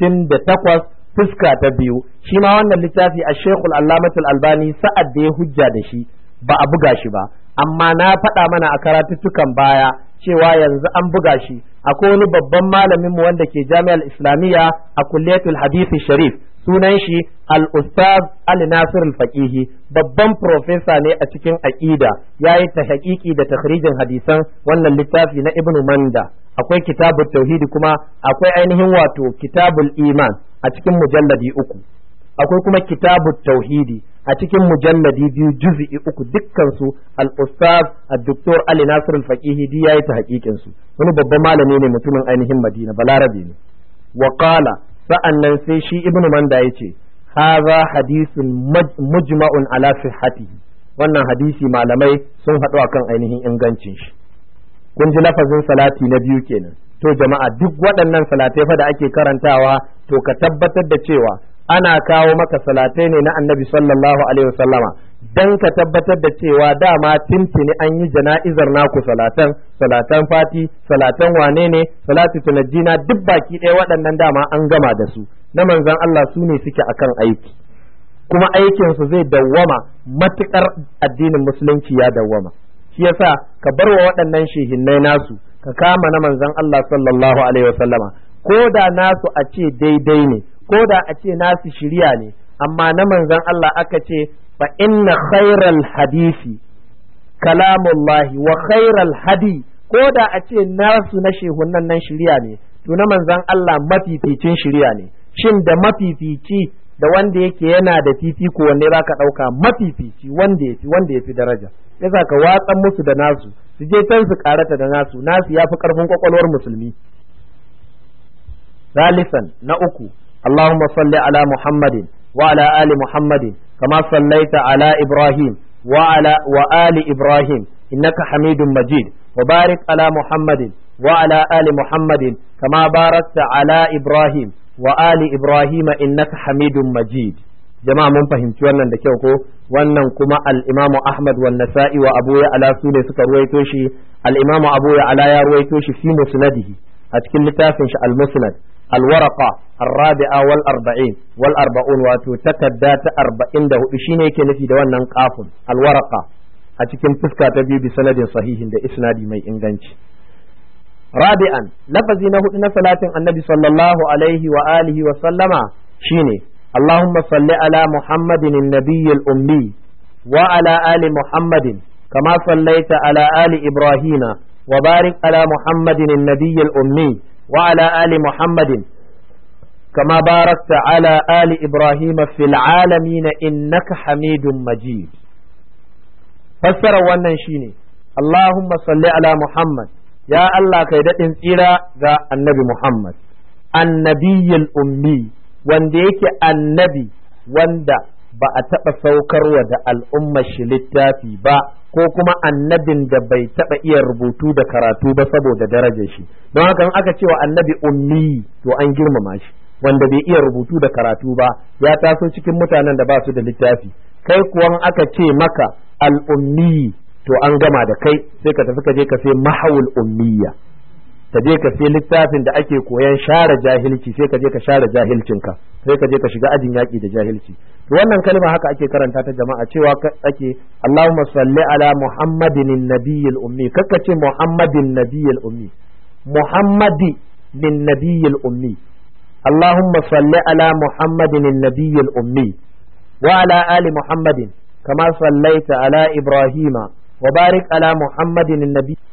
68 fuska ta biyu shi ma wannan littafi a shekul allamatul albani sa'ad da ya hujja da shi ba a buga shi ba amma na faɗa mana a karatuttukan baya cewa yanzu an buga shi akwai wani babban malamin mu wanda ke jami'ar islamiyya a kulliyatul hadisi sharif sunan shi al-ustaz Ali Nasir al-Faqihi babban profesa ne a cikin aqida yayi ta haƙiƙi da takhrijin hadisan wannan littafi na Ibn Manda akwai kitabut tauhidi kuma akwai ainihin wato kitabul iman a cikin mujalladi uku akwai kuma kitabut tauhidi a cikin mujalladi biyu juz'i uku dukkan su al-ustaz ad-doktor Ali Nasir al-Faqihi di yayi ta haƙiƙin su wani babban malami ne mutumin ainihin Madina balarabe ne wa qala sa'annan sai shi ibnu manda ya ce haza hadisun mujma'un ala sihhatihi wannan hadisi malamai sun haɗu akan ainihin ingancin shi kun ji lafazin salati na biyu kenan to jama'a duk waɗannan salatai fa da ake karantawa to ka tabbatar da cewa ana kawo maka salatai ne na annabi sallallahu alaihi wasallama dan ka tabbatar da cewa dama tintini an yi jana'izar naku salatan salatan fati salatan wane ne salatu tunajjina duk baki ɗaya waɗannan dama an gama da su na manzon Allah su ne suke akan aiki kuma aikinsu zai dawwama matukar addinin musulunci ya dawwama shi yasa ka bar wa waɗannan shehinnai nasu ka kama na manzon Allah sallallahu alaihi wasallama ko da nasu a ce daidai ne ko da a ce nasu shirya ne amma na manzon Allah aka ce fa inna khairal hadisi kalamullahi wa khairal hadi ko da a ce nasu na shehunan nan shirya ne to na manzon Allah mafificin shirya ne shin da mafifici da wanda yake yana da fifiko wanne za ka ɗauka mafifici wanda ya fi wanda ya fi daraja yasa ka watsan musu da nasu su je can su karata da nasu nasu ya fi ƙarfin kwakwalwar musulmi ثالثا نأكو اللهم صل على محمد وعلى آل محمد كما صليت على إبراهيم وعلى وآل إبراهيم إنك حميد مجيد وبارك على محمد وعلى آل محمد كما باركت على إبراهيم وآل إبراهيم إنك حميد مجيد jama'a mun fahimci wannan da kyau ko wannan kuma al-Imam Ahmad wa Nasa'i wa Abu Ya'la su ne suka ruwaito shi al-Imam Abu Ya'la ya ruwaito shi fi musnadihi a cikin littafin shi al-Musnad al-Waraqa ar-Rabi'a wal arba'in wal arba'un wato takadda ta 44 shine yake nufi da wannan kafun al-Waraqa a cikin fuska ta biyu bi sanadin sahihin da isnadi mai inganci rabi'an lafazi na hudu na salatin annabi sallallahu alaihi wa alihi wa sallama shine اللهم صل على محمد النبي الأمي وعلى آل محمد كما صليت على آل إبراهيم وبارك على محمد النبي الأمي وعلى آل محمد كما باركت على آل إبراهيم في العالمين إنك حميد مجيد فسر wannan shine Allahumma salli ala Muhammad ya Allah kai daɗin tsira ga annabi Muhammad annabiyyul ummi wanda yake annabi wanda ba a taɓa saukarwa da al'ummar shi littafi ba ko kuma annabin da bai taɓa iya rubutu da karatu ba saboda darajar shi don haka in aka cewa annabi ummi to an girmama shi wanda bai iya rubutu da karatu ba ya taso cikin mutanen da ba su da littafi kai kuwan aka ce maka al'ummi to an gama da kai sai ka tafi ka je ka sai mahawul ummiya ka je ka sai littafin da ake koyan share jahilci sai ka je ka share jahilcinka sai ka je ka shiga ajin yaƙi da jahilci to wannan kalma haka ake karanta ta jama'a cewa ake Allahumma salli ala Muhammadin nabiyil ummi kakka ce Muhammadin nabiyil ummi Muhammadi min nabiyil ummi Allahumma salli ala Muhammadin nabiyil ummi wa ala ali Muhammadin kama sallaita ala Ibrahima wa barik ala Muhammadin nabiy